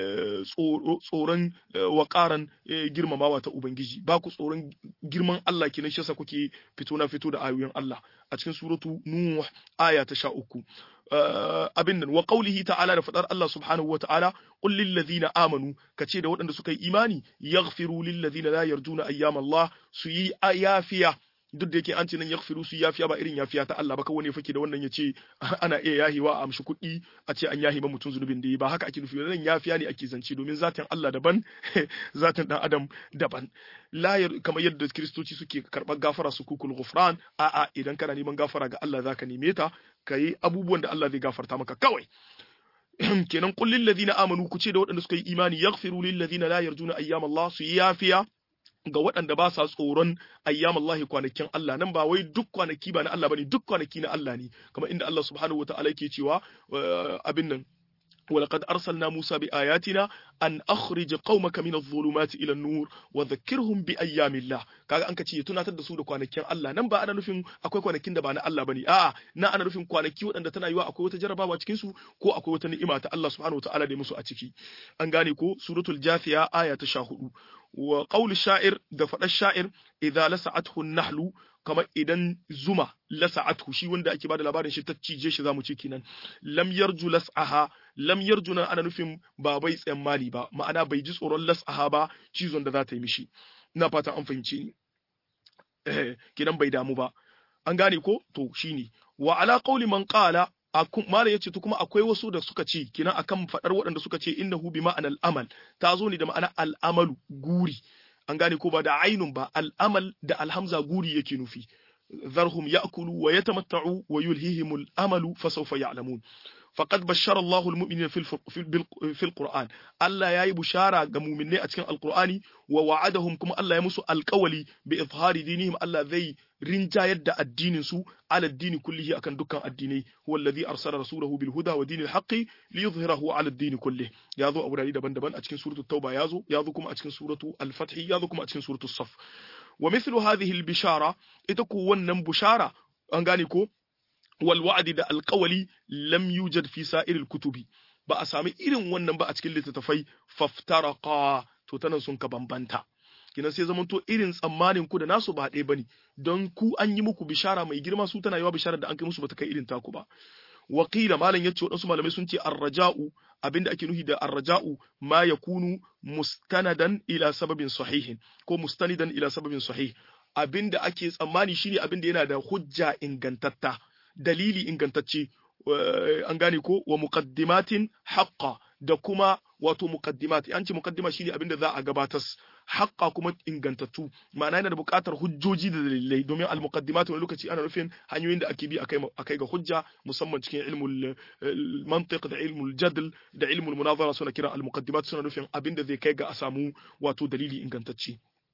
tsoron waƙaran girmamawa ta Ubangiji ba ku tsoron girman Allah kenan shi yasa kuke fito na fito da ayoyin Allah a cikin suratu Nuh aya ta sha uku abin nan wa qaulihi ta'ala da fadar Allah subhanahu wa ta'ala qul lil ladina amanu kace da waɗanda suka yi imani yaghfiru lil ladina la yarjuna ayyam Allah su yi yafiya duk da yake an ce nan yaghfiru su yafiya ba irin yafiya ta Allah ba kawai ne fake da wannan yace ana iya yahiwa a amshi kuɗi a ce an yahi ba mutum zunubin da yi ba haka ake nufi nan yafiya ne ake zance domin zatin Allah daban zatin dan adam daban la kamar yadda kristoci suke karɓar gafara su kukul ghufran a'a idan kana neman gafara ga Allah zaka neme ta kai abubuwan da Allah zai gafarta maka kawai kenan qul lil ladina amanu ku ce da waɗanda suka yi imani yaghfiru lil ladina la yarjuna ayyam Allah su yafiya ga waɗanda ba sa tsoron ayyamallahi kwanakin Allah nan ba wai duk kwanaki ba na Allah bane duk kwanaki na Allah ne kamar inda Allah subhanahu wataala yake cewa abin nan ولقد أرسلنا موسى بآياتنا أن أخرج قومك من الظلمات إلى النور وذكرهم بأيام الله kaga an kace tunatar da su da kwanakin Allah nan ba ana nufin akwai kwanakin da ba na Allah bane a'a na ana nufin kwanaki waɗanda tana yiwa akwai wata jarabawa cikin su ko akwai wata ni'ima ta Allah subhanahu wataala da musu a ciki an gane ko suratul jafiya aya ta 14 wa qaul sha'ir da faɗar sha'ir idza lasa'athu an-nahlu kamar idan zuma lasa'athu shi wanda ake bada labarin shi ta cije shi zamu ce kenan lam yarju las'aha lam yarju nan ana nufin ba bai tsammani ba ma'ana bai ji tsoron las'aha ba cizon da za ta yi mishi ina fatan an fahimce ni eh kenan bai damu ba an gane ko to shine wa ala qawli man qala Malam ya ce to kuma akwai wasu da suka ce kina akan faɗar waɗanda suka ce innahu bi ma'anal amal ta zo ne da ma'ana al'amalu guri an gane ko ba da ainun ba al'amal da alhamza guri yake nufi zarhum ya'kulu wa yatamatta'u wa yulhihimul amalu fa sawfa ya'lamun faqad bashara Allahu al-mu'minina fil fil Qur'an Allah yayi bushara ga mu'minai a cikin Al-Qur'ani wa wa'adahum kuma Allah ya musu alƙawali bi izhari dinihim Allah zai rinjayar da addinin su ala addini kullihi akan dukkan addinai huwa alladhi arsala rasulahu bil huda wa dinil haqqi li yuzhirahu ala addini kulli yazo a wurare daban-daban a cikin suratul tauba yazo yazo kuma a cikin suratu al-fath yazo kuma a cikin suratul saf wa mithlu hadhihi al-bishara ita ku wannan bushara an gane ko wal wa'di da alqawli lam yujad fi sa'iril kutubi ba a sami irin wannan ba a cikin littattafai faftaraqa to tana sun ka bambanta kinan sai zamanto irin tsammanin ku da nasu ba ɗaya bane don ku an yi muku bishara mai girma su tana yawa bishara da an kai musu bata kai irin taku ba wakila malam yace wadansu malamai sun ce arraja'u abinda ake nuhi da arraja'u ma yakunu mustanadan ila sababin sahihin ko mustanidan ila sababin sahih abinda ake tsammani shine abinda yana da hujja ingantatta dalili ingantacce an gane ko wa muqaddimatin haqqa da kuma wato muqaddimat an ce muqaddima shine abinda za a gabatar haqqa kuma ingantattu ma'ana yana da buƙatar hujjoji da dalilai domin al muqaddimat wani lokaci ana nufin hanyoyin da ake bi akai akai ga hujja musamman cikin ilmul mantiq da ilmul jadl da ilmul munazara suna kira al muqaddimat suna nufin abinda zai kai ga a samu wato dalili ingantacce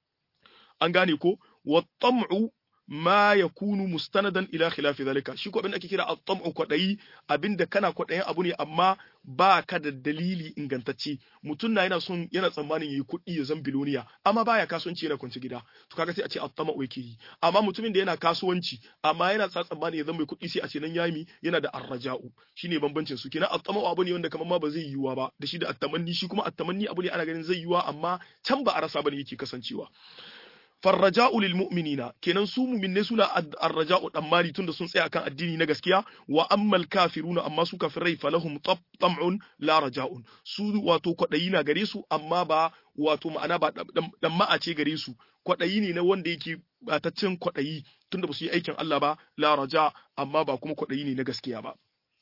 an gane ko wa tam'u ma yakunu mustanadan ila khilafi zalika shi ko abin da ake kira at-tam'u kwadayi abinda kana kwadayin abu ne amma ba ka da dalili ingantacce mutum na yana son yana tsammanin yayi kuɗi ya zan biloniya amma baya kasuwanci yana kwance gida to kaga sai a ce at-tam'u yake yi amma mutumin da yana kasuwanci amma yana sa tsammanin ya zan mai kuɗi sai a ce nan yami yana da arraja'u shine bambancin su kenan at-tam'u abu ne wanda kamar ma ba zai yiwuwa ba da shi da at-tamanni shi kuma at-tamanni abu ne ana ganin zai yiwuwa amma can ba a rasa bane yake kasancewa farraja'u lil mu'minina kenan su mu'minne suna arraja'u dammari tunda sun tsaya kan addini na gaskiya wa ammal kafiruna amma su kafirai falahum tam'un la raja'un su wato kwadayi na gare su amma ba wato ma'ana ba dan ma'a ce gare su kwadayi ne na wanda yake bataccen kwadayi tunda ba su yi aikin Allah ba la raja amma ba kuma kwadayi ne na gaskiya ba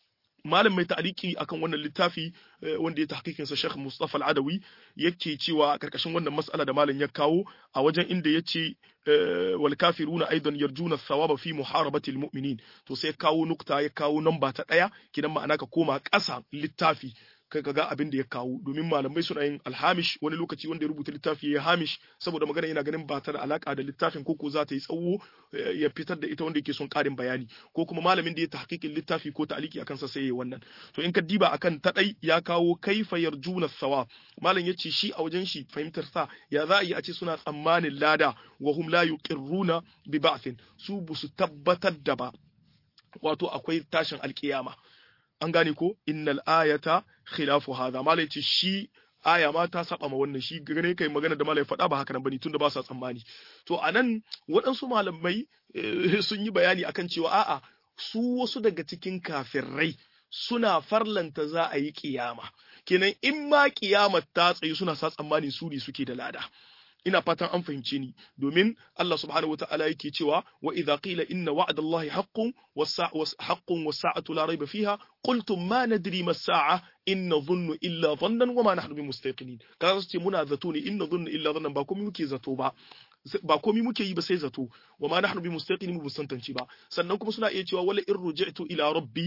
malam mai ta'aliki akan wannan littafi wanda ya tahqiqin sa Sheikh Mustafa Al-Adawi yake cewa karkashin wannan mas'ala da malam ya kawo a wajen inda yace wal kafiruna aidan yarjuna thawaba fi muharabati al-mu'minin to sai kawo nukta ya kawo namba ta daya kidan ma'ana ka koma ƙasa littafi kai ga abin da ya kawo domin malamai suna yin alhamish wani lokaci wanda ya rubuta littafi ya hamish saboda magana yana ganin ba ta da alaka da littafin ko ko za ta yi tsawo ya fitar da ita wanda yake son karin bayani ko kuma malamin da ya tahqiqin littafi ko ta'aliki akan sa sai ya wannan to in ka diba akan ta dai ya kawo kaifa yarjuna sawa malam yace shi a wajen shi fahimtar sa ya za a yi a ce suna tsammanin lada wa hum la yuqirruna bi ba'thin su busu tabbatar da ba wato akwai tashin alkiyama an gane ko innal ayata khilafu hadha malai ce shi aya ma ta saba ma wannan shi gane kai magana da malai faɗa ba haka nan bane tunda ba sa tsammani to anan waɗansu malamai sun yi bayani akan cewa a'a su wasu daga cikin kafirai suna farlanta za a yi kiyama kenan in ma kiyama ta tsayi suna sa tsammani su ne suke da lada ina fatan an fahimce ni domin Allah subhanahu wa ta'ala yake cewa wa idza qila inna wa'da Allahi haqqun was-haqqun was-sa'atu la rayba fiha qultum ma nadri ma as-sa'a in nadhunnu illa dhannan wa ma nahnu bimustaqinin kaga su ce muna zato ne in nadhunnu illa dhannan ba komai muke zato ba ba komai muke yi ba sai zato wa ma nahnu bimustaqinin mu tantance ba sannan kuma suna iya cewa wala in ruji'tu ila rabbi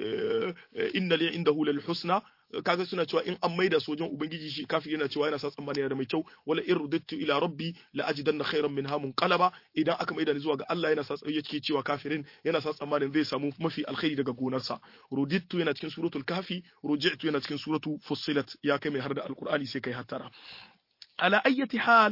inna li indahu lal husna kaga suna cewa in an maida sojan ubangiji shi kafin yana cewa yana sa tsammani da mai kyau wala in rudittu ila rabbi la ajidanna khairan minha munqalaba idan aka maida ni zuwa ga Allah yana sa yake cewa kafirin yana sa tsammanin zai samu mafi alkhairi daga gonarsa rudittu yana cikin suratul kahfi ruji'tu yana cikin suratu fussilat ya kai mai har da alqur'ani sai kai hattara ala ayyati hal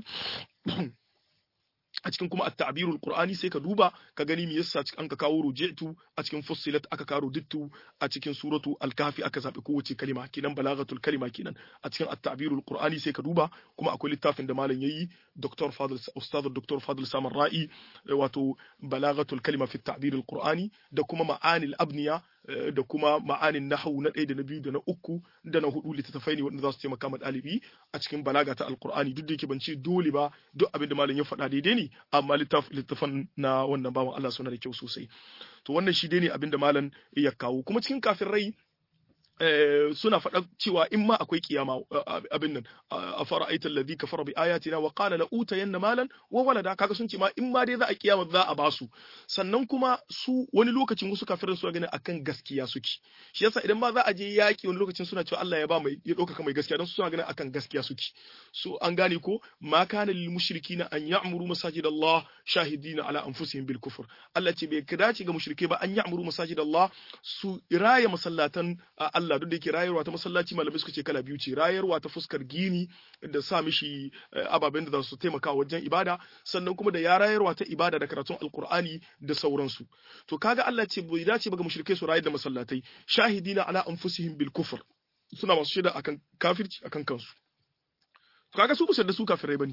a cikin kuma at-ta'birul qur'ani sai ka duba ka gani me yasa an ka kawo ruji'tu a cikin fussilat aka kawo dittu a cikin suratu al-kahfi aka zabi kowace kalima kinan balaghatul kalima kinan a cikin at-ta'birul qur'ani sai ka duba kuma akwai littafin da malam yayi Dr. Fadl Ustad Dr. Fadl Samar Ra'i wato balaghatul kalima fi at-ta'birul qur'ani da kuma ma'anil abniya da kuma ma'anin nahawu na ɗaya da na biyu da na uku da na hudu littattafai ne waɗanda za su taimaka ma ɗalibi a cikin balaga ta alkur'ani duk da yake ban ce dole ba duk abin da malam ya faɗa daidai ne amma littattafan na wannan bawan Allah suna da kyau sosai to wannan shi dai ne abin da malam ya kawo kuma cikin kafin rai suna faɗa cewa in ma akwai kiyama abin nan a fara aita alladhi kafara bi ayatina wa qala la utayanna malan wa walada kaga sun ce ma in ma dai za a kiyama za a basu sannan kuma su wani lokacin wasu kafirin su gani akan gaskiya suke shi yasa idan ma za a je yaki wani lokacin suna cewa Allah ya ba mai ya dauka mai gaskiya don su suna ganin akan gaskiya suke so an gane ko ma kana lil mushrikina an ya'muru masajid Allah shahidina ala anfusihim bil kufr Allah ce bai dace ga mushrike ba an ya'muru masajid Allah su raya masallatan Allah duk da yake rayarwa ta masallaci malamai suka ce kala biyu ce rayarwa ta fuskar gini da sa mishi ababen da za su taimaka wajen ibada sannan kuma da ya rayarwa ta ibada da karatun alkur'ani da sauransu to kaga Allah ce bai dace ba ga mushrikai su rayar da masallatai shahidina ala anfusihim bil kufr suna masu shaida akan kafirci akan kansu to kaga su ba da su kafirai bane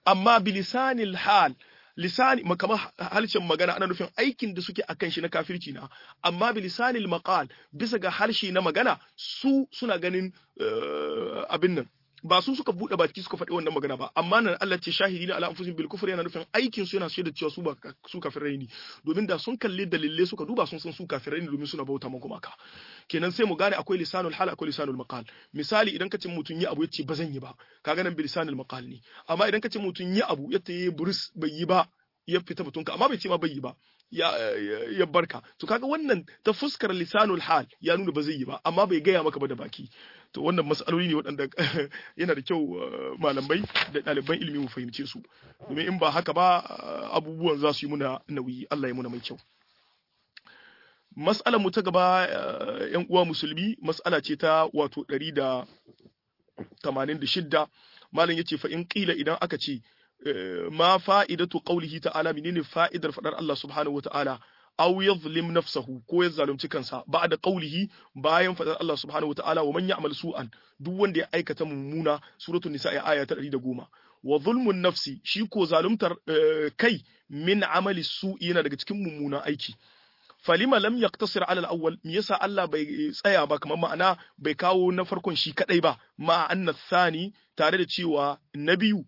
amma bilisanil hal lisani kamar harshen magana ana nufin aikin da suke akan shi na kafirci na amma bilisanil maqal bisa ga harshe na magana su suna ganin abin nan ba su suka bude baki suka faɗi wannan magana ba amma nan Allah ce shahidi na ala anfusihim bil kufri yana nufin aikin su yana shaida cewa su ba su kafirai ne domin da sun kalli dalilai suka duba sun san su kafirai ne domin suna bauta ma gumaka kenan sai mu gane akwai lisanul hal akwai lisanul maqal misali idan ka ce mutun yi abu yace ba zan yi ba kaga nan bilisanul maqal ne amma idan ka ce mutun yi abu yace yi buris bai yi ba ya fita mutunka amma bai ce ma bai yi ba ya ya barka to kaga wannan ta fuskar lisanul hal ya nuna ba zai yi ba amma bai gaya maka ba da baki to wannan matsaloli ne waɗanda yana da kyau malamai da ɗaliban ilimi mu fahimce su domin in ba haka ba abubuwan za su yi muna nauyi Allah ya muna mai kyau mas'alar mu ta gaba yan uwa musulmi mas'ala ce ta wato 186 malam yace fa in qila idan aka ce ma fa'idatu qawlihi ta'ala menene fa'idar fadar Allah subhanahu wa ta'ala aw yadhlim nafsahu ko ya zalunci kansa ba'da qawlihi bayan fadar Allah subhanahu wa ta'ala wa man ya'mal su'an duk wanda ya aikata mummuna suratul nisa aya ta 110 wa zulmun nafsi shi ko zaluntar kai min amali su'i yana daga cikin mummunan aiki falima lam yaqtasir ala al-awwal me yasa Allah bai tsaya ba kamar ma'ana bai kawo na farkon shi kadai ba ma anna thani tare da cewa na biyu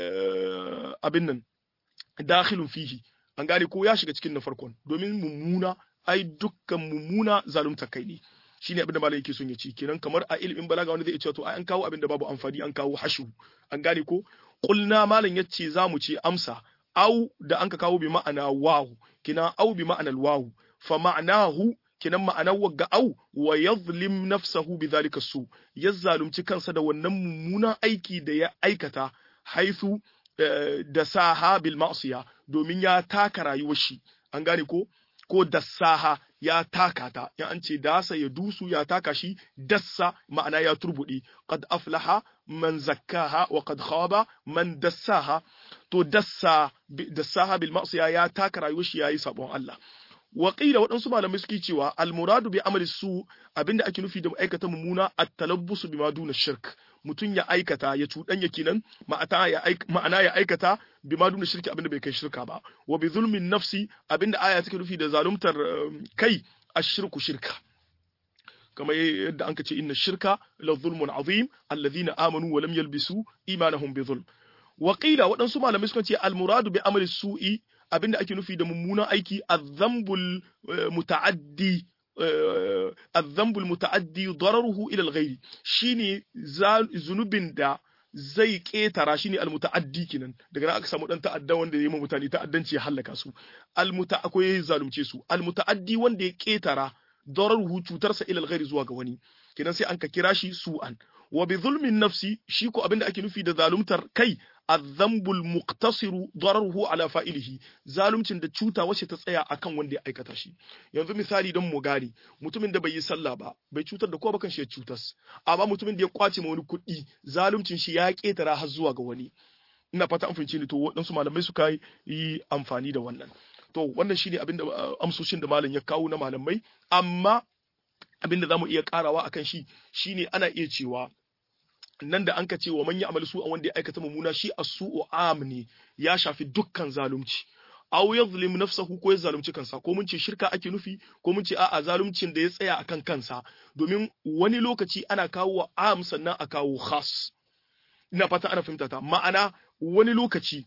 abin nan dakhilun fihi an gane ko ya shiga cikin na farkon domin mummuna ai dukkan mummuna zalunta kai ne shine abin da malai yake son ya ci kenan kamar a ilimin balaga wanda zai ce to ai an kawo abin da babu amfani an kawo hashu an gane ko qulna malam yace zamu ce amsa au da anka kawo bi ma'ana wawu kina au bi ma'anal wawu fa ma'anahu kinan ma'anar wagga au wa yadhlim nafsahu bidhalika su ya zalunci kansa da wannan mummunan aiki da ya aikata haithu da saha bil ma'siya domin ya taka rayuwar shi an gane ko ko dassaha ya taka ta in an ce dasa ya dusu ya taka shi dassa ma'ana ya turbuɗe qad aflaha man zakkaha wa qad khaba man dassaha to dassa dassaha bil ma'siya ya taka rayuwar shi yayi sabon Allah Waƙila waɗansu malamai suke cewa almuradu bi amali su abinda ake nufi da aikata mummuna at-talabbusu bima duna shirk mutum ya aikata ya cuɗanya kenan ma'ana ya aikata bima duna shirki abinda bai kai shirka ba wa bi zulmin nafsi abinda aya take nufi da zaluntar kai ashirku shirka kamar yadda an ce inna shirka la zulmun azim alladhina amanu wa lam yalbisu imanahum bi zulm Waƙila waɗansu malamai suka ce almuradu bi amali su'i abinda ake nufi da mummunan aiki azzambul muta'addi azzambul muta'addi dararuhu ila al-ghairi shine zunubin da zai ketara shine al-muta'addi kinan daga nan aka samu dan ta'adda wanda ya yi mutane ta'addanci ya halaka su al-muta akwai zalunce su al-muta'addi wanda ya ketara dararuhu cutarsa ila al-ghairi zuwa ga wani kinan sai an ka kira shi su'an wa bi zulmin nafsi shi ko abinda ake nufi da zaluntar kai azzambul muqtasiru dararuhu ala fa'ilihi zalumcin da cuta wacce ta tsaya akan wanda ya aikata shi yanzu misali don mu gane mutumin da bai yi sallah ba bai cutar da kowa ba kan shi ya cutas amma mutumin da ya kwace ma wani kuɗi zalumcin shi ya ketara har zuwa ga wani ina fata an fahimci ni to waɗansu malamai suka yi amfani da wannan to wannan shine abin da amsoshin da malam ya kawo na malamai amma abin da zamu iya karawa akan shi shine ana iya cewa nan da an ka ce wa man ya'mal su wanda ya aikata mummuna shi as-su'u am ne ya shafi dukkan zalunci aw yadhlim nafsahu ko ya zalunci kansa ko mun ce shirka ake nufi ko mun ce a'a zaluncin da ya tsaya akan kansa domin wani lokaci ana kawo wa am sannan a kawo khas ina fata ana fahimta ta ma'ana wani lokaci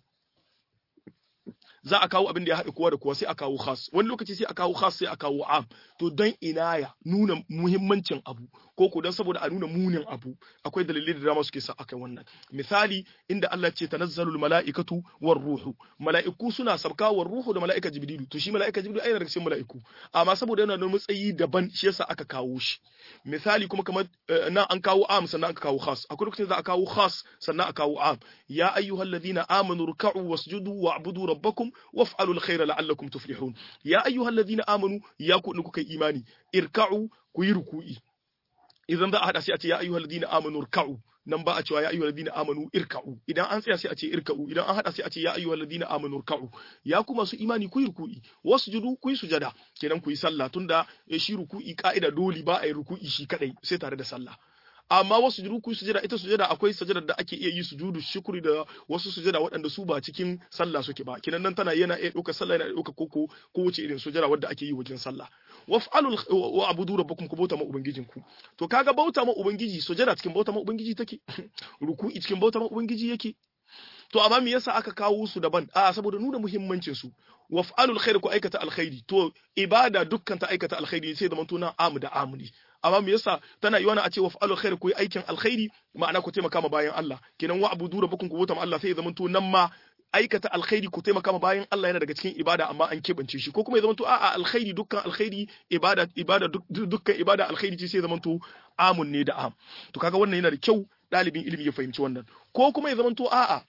za a kawo abin da ya haɗe kowa da kowa sai a kawo khas wani lokaci sai a kawo khas sai a kawo am to don inaya nuna muhimmancin abu ko ko don saboda a nuna munin abu akwai dalilai da dama suke sa akai wannan misali inda Allah ce tanazzalul mala'ikatu war ruhu mala'iku suna sabka war ruhu da mala'ika jibrilu to shi mala'ika jibrilu ai daga cikin mala'iku amma saboda yana da matsayi daban shi yasa aka kawo shi misali kuma kamar nan an kawo am sannan aka kawo khas akwai lokacin za a kawo khas sannan a kawo am ya ayyuhalladhina amanu ruk'u wasjudu wa'budu rabbakum waf'alul khaira la'allakum tuflihun ya ayyuhalladhina amanu ya ku kuka imani irka'u ku yi ruku'i idan za a hada sai a ce ya ayyuhal ladina amanu irka'u nan ba a cewa ya ayyuhal ladina amanu irka'u idan an tsaya sai a ce irka'u idan an hada sai a ce ya ayyuhal ladina amanu irka'u ya ku masu imani ku yi ruku'i wasjudu ku yi sujada kenan ku yi sallah tunda shi ruku'i ka'ida dole ba a yi ruku'i shi kadai sai tare da sallah amma wasu sujudu ku sujada ita sujada akwai sujada da ake iya yi sujudu shukuri da wasu sujada waɗanda su ba cikin sallah suke ba kinan nan tana yana iya ɗauka sallah yana ɗauka koko ko wuce irin sujada wadda ake yi wajen sallah waf'alul wa abudu rabbakum ku bauta ma ubangijinku to kaga bauta ma ubangiji sujada cikin bauta ma ubangiji take ruku'i cikin bauta ma ubangiji yake to amma me yasa aka kawo su daban a saboda nuna muhimmancin su waf'alul khair ku aikata alkhairi to ibada dukkan ta aikata alkhairi sai da mantuna amu da amuni amma me yasa tana yi wani a ce waf'alul khair ku yi aikin alkhairi ma'ana ku taimaka ma bayan Allah kenan wa abudu rabbakum ku bauta ma Allah sai ya zamanto nan ma aikata alkhairi ku taimaka ma bayan Allah yana daga cikin ibada amma an keɓance shi ko kuma ya zamanto a'a alkhairi dukkan alkhairi ibada ibada dukkan ibada alkhairi ce sai ya zamanto amun ne da am to kaga wannan yana da kyau ɗalibin ilimi ya fahimci wannan ko kuma ya zamanto a'a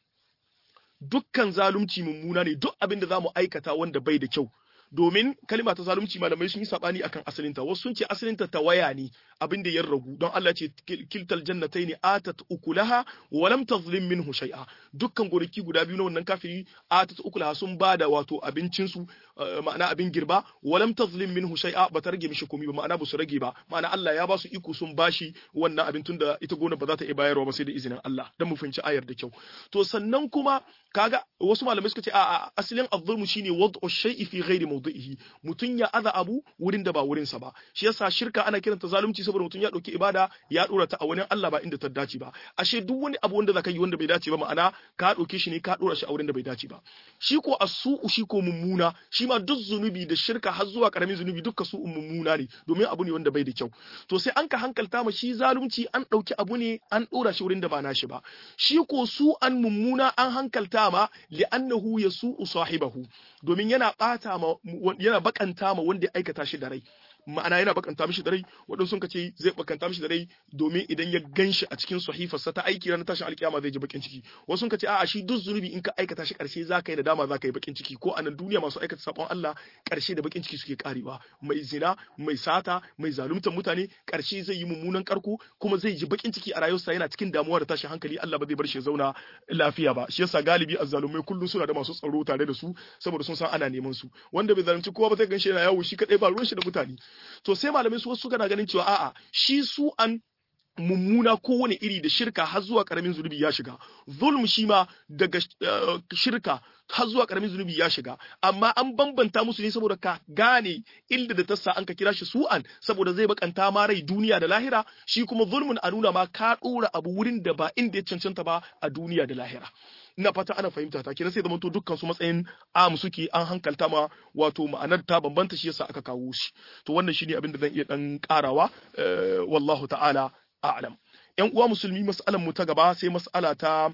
dukkan zalunci mummuna ne duk abin da zamu aikata wanda bai da kyau domin kalima ta zalunci malamai sun yi sabani akan asalinta wasu sun ce asalinta tawaya ne abin da ya ragu don Allah ce kiltal jannatai ne atat ukulaha wa lam tazlim minhu shay'a dukkan gonaki guda biyu na wannan kafiri atat ukulaha sun bada wato abincin su ma'ana abin girba wa lam tazlim minhu shay'a ba ta rage mishi komai ba ma'ana ba su rage ba ma'ana Allah ya ba su iko sun bashi wannan abin tunda ita gona ba za ta iya bayarwa ba sai da izinin Allah dan mu fahimci ayar da kyau to sannan kuma kaga wasu malamai suka ce a asalin azzulmu shine wad'u shay'i fi ghairi mawdi'ihi mutun ya aza abu wurin da ba wurin sa ba shi yasa shirka ana kiranta zalunci saboda mutun ya dauki ibada ya dora ta a wurin Allah ba inda ta dace ba ashe duk wani abu wanda zaka yi wanda bai dace ba ma'ana ka dauke shi ne ka dora shi a wurin da bai dace ba shi ko as-su'u shi ko mummuna shi ma duk zunubi da shirka har zuwa karamin zunubi dukka su mummuna ne domin abu ne wanda bai da kyau to sai an ka hankalta ma shi zalunci an dauki abu ne an dora shi wurin da ba nashi ba shi ko su an mummuna an hankalta ma li'annahu yasu'u sahibahu domin yana bata ma yana bakanta ma wanda ya aikata shi da rai ma'ana yana bakanta mishi da rai waɗansu sun ce zai bakanta mishi da rai domin idan ya ganshi a cikin sahifarsa ta aiki ranar tashin alkiyama zai ji bakin ciki wasu sun ce a'a shi duk zunubi in ka aikata shi karshe za ka yi da dama za ka yi bakin ciki ko a nan duniya masu aikata sabon Allah karshe da bakin ciki suke karewa mai zina mai sata mai zaluntar mutane karshe zai yi mummunan karko kuma zai ji bakin ciki a rayuwarsa yana cikin damuwa da tashin hankali Allah ba zai bar shi ya zauna lafiya ba shi yasa galibi azzalumai kullum suna da masu tsaro tare da su saboda sun san ana neman su wanda bai zalunci kowa ba zai ganshi yana yawo shi kadai ba ruwan shi da mutane to sai malamai su wasu na ganin cewa a'a shi su an mummuna kowane iri da shirka har zuwa karamin zunubi ya shiga zulm shi ma daga shirka har zuwa karamin zunubi ya shiga amma an bambanta musu ne saboda ka gane inda da tassa an ka kira shi su'an saboda zai bakanta ma rai duniya da lahira shi kuma zulmun a nuna ma ka dora abu wurin da ba inda ya cancanta ba a duniya da lahira ina fata ana fahimta ta kenan sai zama to dukkan su matsayin am suke an hankalta ma wato ma'anar ta bambanta shi yasa aka kawo shi to wannan shine abin da zan iya dan karawa wallahu ta'ala a'lam yan uwa musulmi mas'alan mu ta gaba sai mas'ala ta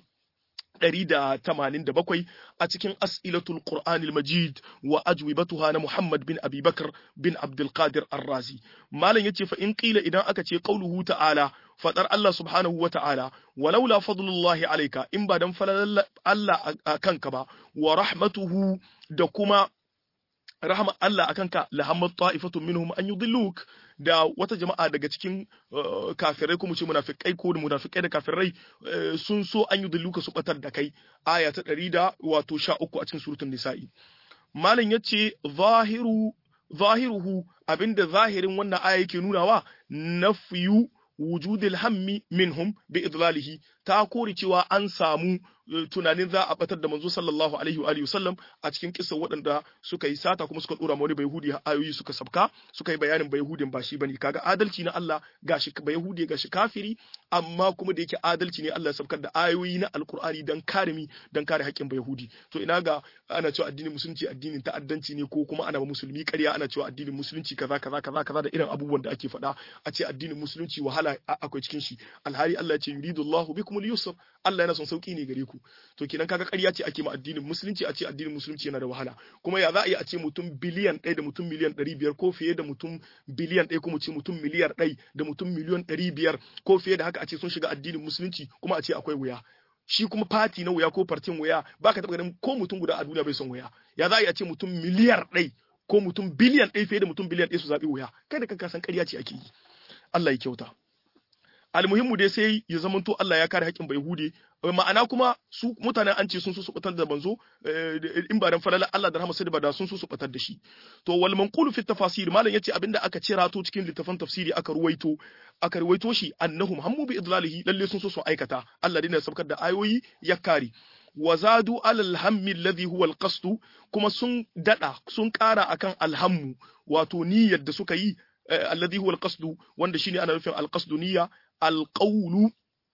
187 a cikin as'ilatul qur'anil majid wa ajwibatuha na muhammad bin abi bakr bin abdul qadir ar-razi malam yace fa in qila idan aka ce qauluhu ta'ala fadar Allah subhanahu wa ta'ala walaula fadlullahi alayka in ba dan falalan Allah a kanka ba wa rahmatuhu da kuma rahama Allah akan ka lahammat ta'ifatun minhum an yudilluk da wata jama'a daga cikin kafirai kuma ce munafikai ko da munafikai da kafirai sun so an yudilluka su batar da kai aya ta 100 da wato 13 a cikin suratul nisa'i malam yace zahiru zahiruhu abinda zahirin wannan aya yake nunawa nafyu wujudil hammi minhum bi idlalihi ta kore cewa an samu tunanin za a batar da manzo sallallahu alaihi wa alihi wasallam a cikin kissa waɗanda suka yi sata kuma suka dora wani bayhudi ayoyi suka sabka suka yi bayanin bayhudin ba shi bane kaga adalci na Allah gashi bayhudi gashi kafiri amma kuma da yake adalci ne Allah ya sabkar da ayoyi na alkur'ani dan kare mi dan kare haƙƙin bayhudi to ina ga ana cewa addinin musulunci addinin ta'addanci ne ko kuma ana ba musulmi ƙarya ana cewa addinin musulunci kaza kaza kaza kaza da irin abubuwan da ake faɗa a ce addinin musulunci wahala akwai cikin shi alhali Allah ya ce yuridullahu bikumul yusr Allah yana son sauki ne gare ku to kenan kaga ƙarya ce ake ma addinin musulunci a ce addinin musulunci yana da wahala kuma ya za a yi a ce mutum biliyan ɗaya da mutum miliyan ɗari biyar ko fiye da mutum biliyan ɗaya kuma ce mutum miliyar ɗai da mutum miliyan ɗari biyar ko fiye da haka a ce sun shiga addinin musulunci kuma a ce akwai wuya shi kuma fati na wuya ko fartin wuya baka taɓa ganin ko mutum guda a duniya bai son wuya ya za a yi a ce mutum miliyar ɗai ko mutum biliyan ɗaya fiye da mutum biliyan ɗaya su zaɓi wuya kai da kanka san ƙarya ce ake yi Allah ya kyauta almuhimmu dai sai ya zamanto Allah ya kare haƙƙin Bayhude ma'ana kuma su mutanen an ce sun so su batar da manzo in ba dan falala Allah da rahama sai ba da sun so su batar da shi to wal manqulu fi tafasir malam yace abinda aka cira to cikin littafin tafsiri aka ruwaito aka ruwaito shi annahum hammu bi idlalihi lalle sun so su aikata Allah dai ne sabkar da ayoyi ya kare wazadu alal hammi alladhi huwa alqasd kuma sun dada sun kara akan alhammu wato niyyar da suka yi alladhi huwa alqasd wanda shine ana nufin alqasd niyya alqawlu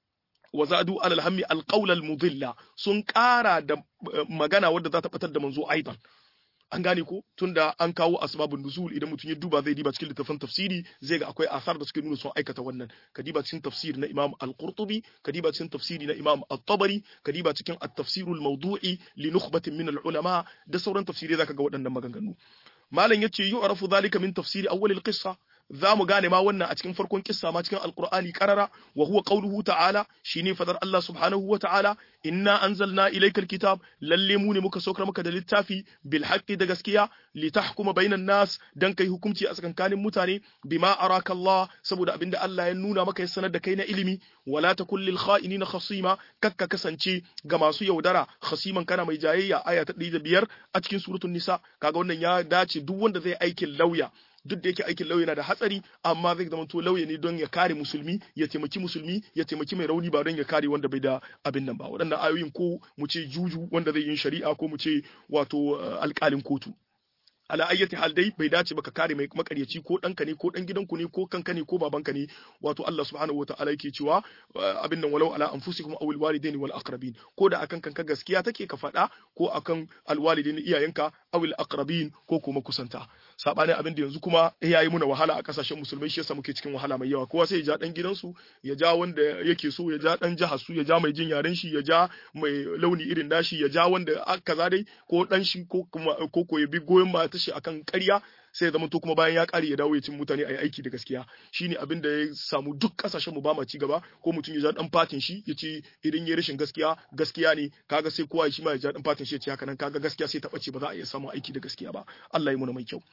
wazadu alal hammi alqawla almudilla sun kara da magana wadda za ta batar da manzo aidan an gane ko tunda an kawo asbabun nuzul idan mutum ya duba zai diba cikin littafin tafsiri zai ga akwai asar da suke nuna sun aikata wannan ka diba cikin tafsir na Imam Al-Qurtubi ka diba cikin tafsiri na Imam At-Tabari ka diba cikin At-Tafsir al-Mawdu'i li nukhbatin min al-ulama da sauran tafsirai zaka ga waɗannan maganganu malam yace yu'rafu dhalika min tafsiri awwal al-qissa za mu gane ma wannan a cikin farkon kissa ma cikin alqur'ani karara wa huwa qawluhu ta'ala shine fadar Allah subhanahu wa ta'ala inna anzalna ilayka alkitab lalle mu ne muka saukar maka da littafi bil haqqi da gaskiya li tahkuma bainan nas dan kai hukunci a tsakankanin mutane bima araka Allah saboda abinda Allah ya nuna maka ya sanar da kai na ilimi wala takul lil kha'inina khasima kakka kasance ga masu yaudara khasiman kana mai jayayya aya ta 105 a cikin suratul nisa kaga wannan ya dace duk wanda zai aikin lauya duk da yake aikin lauya na da hatsari amma zai zama to lauya ne don ya kare musulmi ya taimaki musulmi ya taimaki mai rauni ba don ya kare wanda bai da abin nan ba waɗannan ayoyin ko mu ce juju wanda zai yin shari'a ko mu ce wato alƙalin kotu ala ayyati hal dai bai dace ba ka kare mai makaryaci ko ɗanka ne ko ɗan gidanku ne ko kanka ne ko babanka ne wato Allah subhanahu wataala yake cewa abin nan walau ala anfusikum aw alwalidaini wal aqrabin ko da akan kanka gaskiya take ka faɗa ko akan alwalidaini iyayenka aw al aqrabin ko kuma kusanta sabani abin da yanzu kuma yayi muna wahala a kasashen musulmai shi yasa muke cikin wahala mai yawa kowa sai ya ja dan gidansu ya ja wanda yake so ya ja dan jihar su ya ja mai jin yaren shi ya ja mai launi irin nashi ya ja wanda kaza dai ko dan shi ko kuma ko ko ya bi goyon ba ta shi akan ƙarya sai zama to kuma bayan ya ƙare ya dawo ya cin mutane a yi aiki da gaskiya shine abin da ya samu duk ƙasashen mu ba ma ci gaba ko mutum ya ja dan fatin shi ya ce idan ya rashin gaskiya gaskiya ne kaga sai kowa shi ma ya ja dan fatin shi ya ce haka nan kaga gaskiya sai ta bace ba za a iya samun aiki da gaskiya ba Allah ya muna mai kyau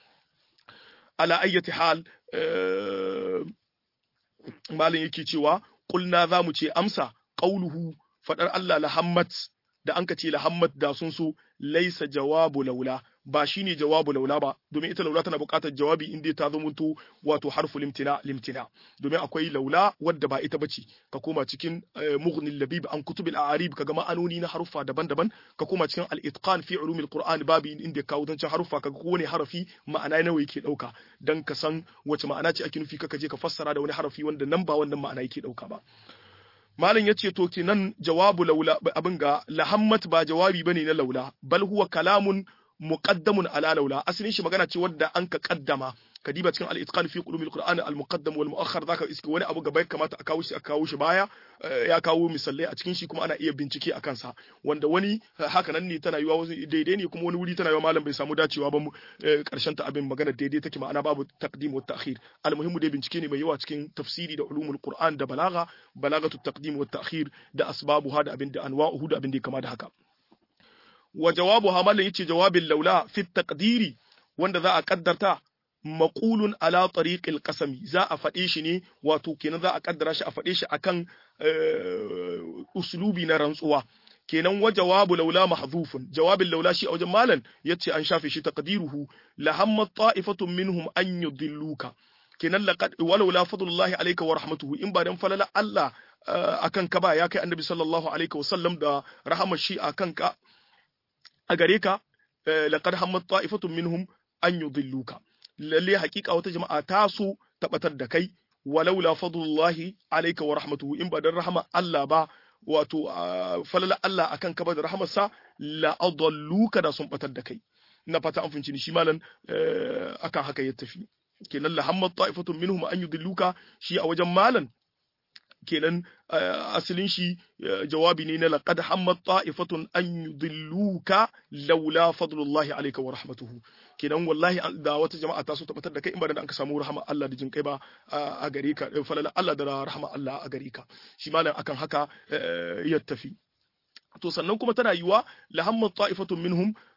ala ayyati hal malin yake cewa kulna za mu ce amsa qauluhu fadar Allah lahammat da an ka ce lahammat da sun so laisa jawabu laula ba shine jawabu laula ba domin ita laula tana buƙatar jawabi inda ta zamanto wato harfu limtina limtina domin akwai laula wadda ba ita bace ka koma cikin mughnil labib an kutubil a'arib kaga ma'anoni na harufa daban-daban ka koma cikin al-itqan fi ulumil qur'an babi inda ka kawo zancen harufa kaga kowane harafi ma'ana nawa yake dauka dan ka san wace ma'ana ce ake nufi kaka je ka fassara da wani harafi wanda nan ba wannan ma'ana yake dauka ba Malam ya ce to kenan jawabu laula abin ga lahammat ba jawabi bane na laula bal huwa kalamun muqaddamun ala laula asalin shi magana ce wadda an ka kaddama kadiba cikin al-itqan fi qulumil qur'an al-muqaddam wal mu'akhkhar zaka iske wani abu gaba ya kamata a kawo shi a kawo shi baya ya kawo misalai a cikin shi kuma ana iya bincike a kansa wanda wani haka nan ne tana yiwa daidai ne kuma wani wuri tana yiwa malam bai samu dacewa ba mu karshen ta abin magana daidai take ma'ana babu taqdim wa ta'khir al-muhimmu dai bincike ne mai yawa cikin tafsiri da ulumul qur'an da balaga balagatu taqdim wa ta'khir da asbabuha da abin da anwa'uhu da abin da ya kama da haka wa jawabuha malam yace jawabin laula fi taqdiri wanda za a kaddarta maqulun ala tariqil qasami za a faɗe shi ne wato kenan za a kaddara shi a faɗe shi akan uslubi na rantsuwa kenan wa jawabu laula mahdhufun jawabin laula shi a wajen malan yace an shafe shi taqdiruhu la hamma ta'ifatun minhum an yudilluka kenan laqad walaula fadlullahi alayka wa rahmatuhu in ba dan falala Allah akan ka ba ya kai annabi sallallahu alaihi wasallam da rahamar shi akan ka a gare ka laqad hammat ta'ifatun minhum an yudilluka lalle hakika wata jama'a ta so tabbatar da kai walaula fadlullahi alayka wa rahmatuhu in ba dan rahama Allah ba wato falala Allah akan ka ba da rahamarsa la adalluka da sun batar da kai ina fata an finci ni shi malan akan haka ya tafi kenan la hammat ta'ifatun minhum an yudilluka shi a wajen malan kenan asalin shi jawabi ne na laqad hammat ta'ifatun an yudilluka laula fadlullahi alayka wa rahmatuhu kenan wallahi da wata jama'a ta so tabbatar da kai in ba da an ka samu rahama Allah da jin kai ba a gare ka falala Allah da rahama Allah a gare ka shi malam akan haka ya tafi to sannan kuma tana yiwa la hammat ta'ifatun minhum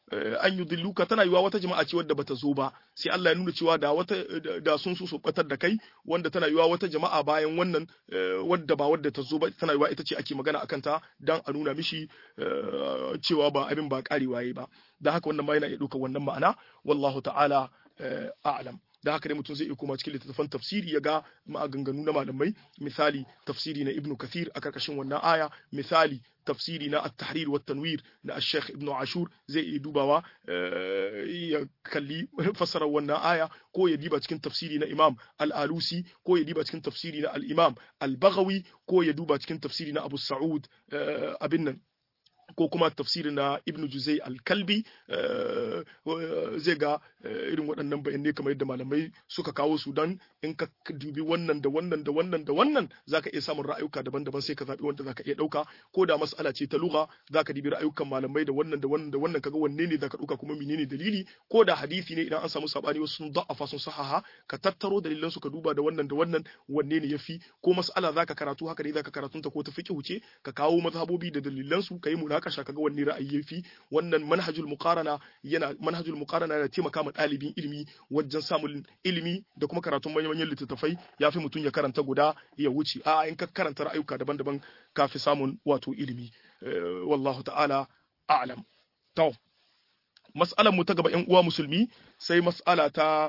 an yudilluka tana yiwa wata jama'a ce wadda bata zo ba sai Allah ya nuna cewa da wata da sun so su batar da kai wanda tana yiwa wata jama'a bayan wannan wadda ba wadda ta zo ba tana yiwa ita ce ake magana akan ta dan a nuna mishi cewa ba abin ba karewa yayi ba dan haka wannan ma yana iya ɗaukar wannan ma'ana wallahu ta'ala a'lam da haka ne mutum zai iya koma cikin littattafan tafsiri ya ga maganganu na malamai misali tafsiri na ibnu kathir a karkashin wannan aya misali tafsiri na at-tahrir wa tanwir na al-sheikh ibnu ashur zai iya dubawa ya kalli fassarar wannan aya ko ya diba cikin tafsiri na imam al-alusi ko ya diba cikin tafsiri na al-imam al-baghawi ko ya duba cikin tafsiri na abu sa'ud abin nan ko kuma tafsirin na ibn juzai al-kalbi zai ga irin waɗannan bayanai kamar yadda malamai suka kawo su dan in ka dubi wannan da wannan da wannan da wannan zaka iya samun ra'ayuka daban-daban sai ka zabi wanda zaka iya ɗauka ko da mas'ala ce ta lugha zaka dibi ra'ayukan malamai da wannan da wannan da wannan kaga wanne ne zaka ɗauka kuma menene dalili ko da hadisi ne idan an samu sabani wasu sun da'afa sun sahaha ka tattaro dalilan su ka duba da wannan da wannan wanne ne yafi ko mas'ala zaka karatu haka ne zaka karatunta ko ta fiqhu ce ka kawo mazhabobi da dalilan su kai munakasha kaga wanne ra'ayi yafi wannan manhajul muqarana yana manhajul muqarana yana taimaka ma ɗalibin ilimi wajen samun ilimi da kuma karatun manyan manyan littattafai yafi mutum ya karanta guda ya wuce a in ka karanta ra'ayuka daban-daban kafi samun wato ilimi wallahu ta'ala a'lam to mas'alar mu ta gaba ƴan uwa musulmi sai mas'ala ta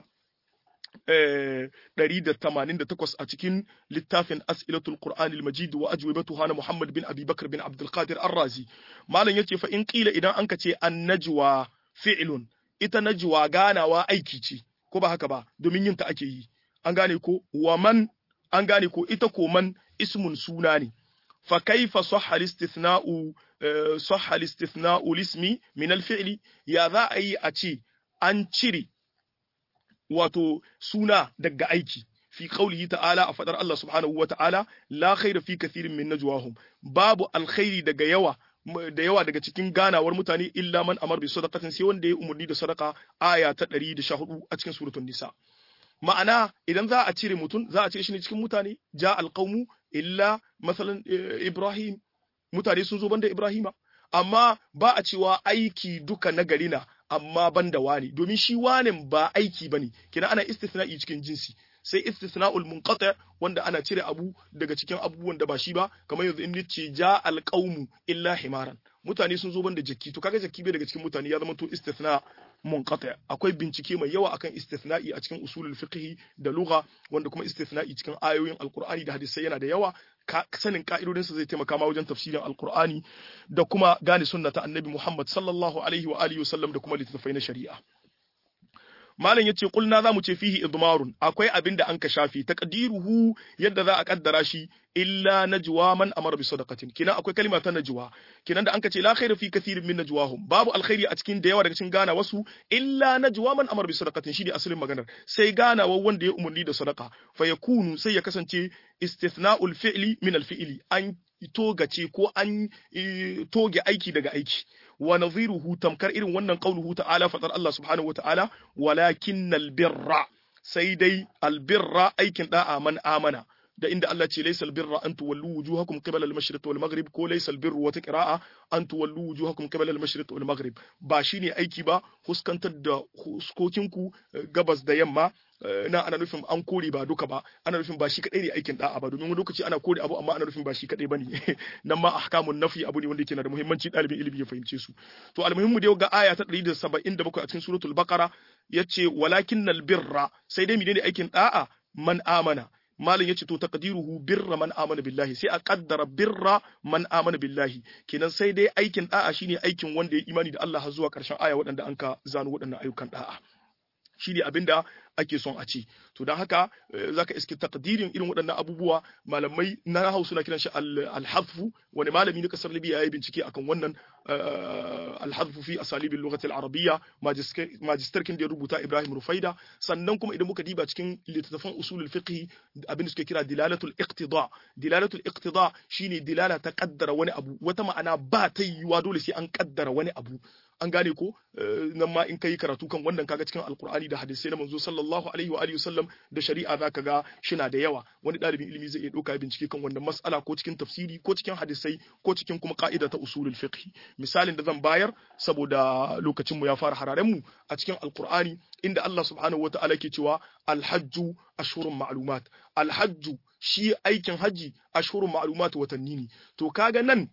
188 a cikin littafin as'ilatul qur'an al-majid wa ajwibatuha na Muhammad bin Abi Bakr bin Abdul Qadir Ar-Razi malam yace fa in qila idan anka ce an-najwa fi'lun ita najwa ganawa aiki ce ko ba haka ba domin yin ta ake yi an gane ko wa man an gane ko ita ko man ismun suna ne fa kaifa sahha al-istithna'u sahha al-istithna'u lismi min al-fi'li ya za a yi a ce an cire wato suna daga aiki fi qaulihi ta'ala a fadar Allah subhanahu wa ta'ala la khaira fi kathirin min najwahum babu alkhairi daga yawa da yawa daga cikin ganawar mutane illa man amar bi sadaqatin sai wanda ya umurni da sadaka aya ta 114 a cikin suratul nisa ma'ana idan za a cire mutum za a cire shi ne cikin mutane ja alqaumu illa masalan ibrahim mutane sun zo banda ibrahima amma ba a cewa aiki duka na gari na amma ban da wani domin shi wanin ba aiki bane kina ana istisna'i cikin jinsi sai istisna'ul munqati wanda ana cire abu daga cikin abubuwan da ba shi ba kamar yanzu in nace ja alqaumu illa himaran mutane sun zo banda jakki to kaga jakki bai daga cikin mutane ya zama to istisna munqati akwai bincike mai yawa akan istisna'i a cikin usulul fiqh da lugha wanda kuma istisna'i cikin ayoyin alqur'ani da hadisai yana da yawa sanin ka'idodinsa zai taimaka ma wajen tafsirin alqur'ani da kuma gane sunna ta annabi Muhammad sallallahu alaihi wa alihi wasallam da kuma littattafai na shari'a malam yace kulna zamu ce fihi idmarun akwai abin da an ka shafi taqdiruhu yadda za a kaddara shi illa najwa man amara bi sadaqatin kina akwai kalma ta najwa kinan da an ka ce la khairu fi kathirin min najwahum babu alkhairi a cikin da yawa daga cikin gana wasu illa najwa man amara bi sadaqatin shi ne asalin maganar sai gana wanda ya umurni da sadaqa fa yakunu sai ya kasance istithna'ul fi'li min al-fi'li an togace ko an toge aiki daga aiki wa nadhiruhu tamkar irin wannan qauluhu ta'ala fadar Allah subhanahu wata'ala walakinnal birra sai dai albirra aikin da'a man amana da inda Allah ce laysal birra an tuwallu wujuhakum qibala al-mashriq wal maghrib ko laysal birru wata qira'a an tuwallu wujuhakum qibala al-mashriq wal maghrib ba shine aiki ba huskantar da huskokinku gabas da yamma na ana nufin an kore ba duka ba ana nufin ba shi kadai ne aikin da'a ba domin wani lokaci ana kore abu amma ana nufin ba shi kadai bane nan ma ahkamun nafi abu ne wanda yake na da muhimmanci dalibin ilimi ya fahimce su to almuhimmu da ga aya ta 177 a cikin suratul baqara yace walakinnal birra sai dai menene aikin da'a man amana malin yace to taqdiruhu birra man amana billahi sai a kaddara birra man amana billahi kenan sai dai aikin da'a shine aikin wanda ya imani da Allah har zuwa karshen aya waɗanda an ka zano waɗannan ayyukan da'a shine abinda ake son a ce to don haka zaka iske takdirin irin waɗannan abubuwa malamai na hau suna kiran shi al-hadfu wani malami na kasar libya yayi bincike akan wannan al-hadfu fi asalibil lughati al-arabiyya magister kin da ya rubuta Ibrahim Rufaida sannan kuma idan muka diba cikin littattafan usulul fiqh abin da suke kira dilalatul iqtida dilalatul iqtida shine dilala ta kaddara wani abu wata ma'ana ba ta yiwa dole sai an kaddara wani abu an gane ko nan ma in kai karatu kan wannan kaga cikin alkur'ani da hadisai na manzo sallallahu alaihi wa alihi wasallam da shari'a zaka ga shina da yawa wani ɗalibin ilimi zai iya ɗauka bincike kan wannan mas'ala ko cikin tafsiri ko cikin hadisai ko cikin kuma ka'ida ta usulul fiqh misalin da zan bayar saboda lokacin mu ya fara hararen mu a cikin alkur'ani inda Allah subhanahu wata'ala ke cewa alhajju ashhurun ma'lumat alhajju shi aikin haji ashhurun ma'lumat watanni ne to kaga nan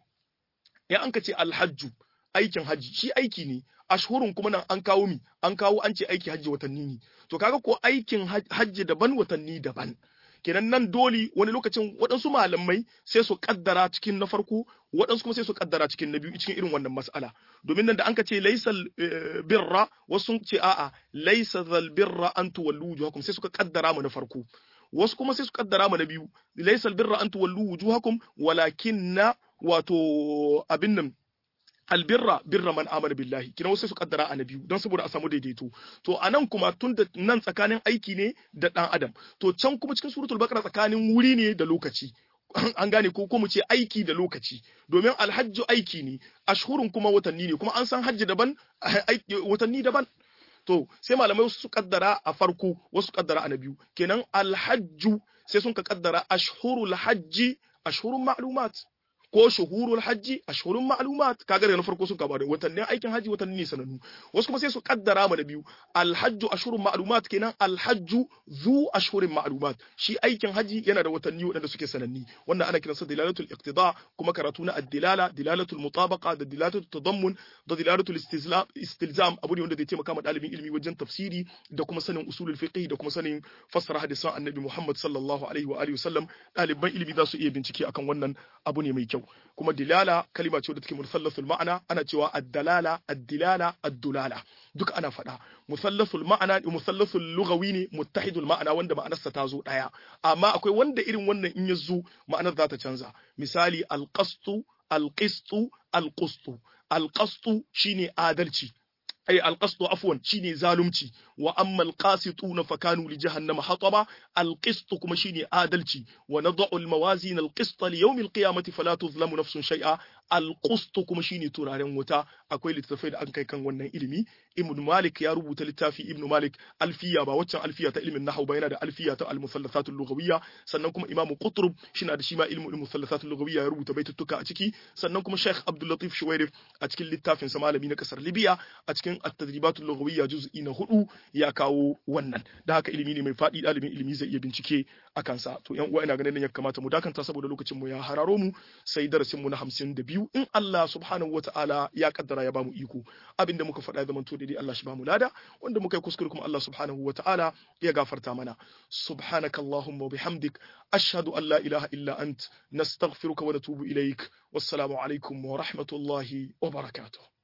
ya an ka ce alhajju aikin haji shi aiki ne ashhurun kuma nan an kawo mi an kawo an ce aiki haji watanni ne to kaga ko aikin haji daban watanni daban kenan nan dole wani lokacin waɗansu malamai sai su kaddara cikin na farko waɗansu kuma sai su kaddara cikin na biyu cikin irin wannan mas'ala domin nan da an ka ce laisal birra wasu sun ce a'a laisa zal birra an tuwallu wujuhakum sai suka kaddara mu na farko wasu kuma sai su kaddara mu na biyu laisal birra an tuwallu wujuhakum walakinna wato abin nan albirra birra man amana billahi kina wasu su kaddara a na biyu don saboda a samu daidaito to anan kuma tun da nan tsakanin aiki ne da dan adam to can kuma cikin suratul baqara tsakanin wuri ne da lokaci an gane ko ko mu ce aiki da lokaci domin alhajju aiki ne ashhurun kuma watanni ne kuma an san hajji daban watanni daban to sai malamai su kaddara a farko wasu kaddara a na biyu kenan alhajju sai sun ka kaddara ashhurul hajji ashhurun ma'lumat ko shuhurul hajji ashhurun ma'lumat kaga daga na farko sun kaba da watannin aikin haji watanni ne sanannu wasu kuma sai su kaddara mu da biyu alhajju ashhurun ma'lumat kenan alhajju zu ashhurin ma'lumat shi aikin haji yana da watanni wadanda suke sananni wannan ana kiransa dilalatul iqtida kuma karatu na ad-dilala dilalatul mutabaqa da dilalatul tadammun da dilalatul istilzam abu ne wanda zai taimaka ma dalibin ilimi wajen tafsiri da kuma sanin usulul fiqh da kuma sanin fassara hadisan annabi Muhammad sallallahu alaihi wa alihi wasallam daliban ilimi za su iya bincike akan wannan abu ne mai kyau kuma dilala kalima ce da take musallasul ma'ana ana cewa ad-dalala ad-dilala ad-dulala duka ana faɗa musallasul ma'ana musallasul lughawi ne muttahidul ma'ana wanda ma'anarsa ta zo daya amma akwai wanda irin wannan in ya zo ma'anar za ta canza misali al-qastu al-qistu al-qustu al-qastu shine adalci ay alqasdu afwan shine zalunci wa amma alqasituna fakanu li jahannama hataba alqist kuma shine adalci wa nad'u almawazin alqist li yawm alqiyamati fala tuzlamu nafsun shay'a alqist kuma shine turaren wuta akwai littafai da an kai kan wannan ilimi ibn malik ya rubuta littafi ibn malik alfiya ba waccan alfiya ta ilimin nahwu ba yana da alfiya ta almusallasat lughawiyya sannan kuma imam qutrub shina da shi ma ilmu almusallasat lughawiyya ya rubuta baitutuka a ciki sannan kuma sheikh abdul latif shuwairif a cikin littafin sa malami na kasar libya a cikin at-tadribat lughawiyya juz'i na hudu ya kawo wannan da haka ilimi ne mai fadi dalibin ilimi zai iya bincike a kansa to yan uwa ina ganin ya kamata mu dakanta saboda lokacin mu ya hararo mu sai darasin mu na 52 in Allah subhanahu wataala ya kaddara ya bamu iko abinda muka faɗa zaman to daidai Allah shi bamu lada wanda muka yi kuskure kuma Allah subhanahu wataala ya gafarta mana subhanaka allahumma wa bihamdik ashhadu an la ilaha illa ant nastaghfiruka wa natubu ilaik wassalamu alaikum wa rahmatullahi wa barakatuh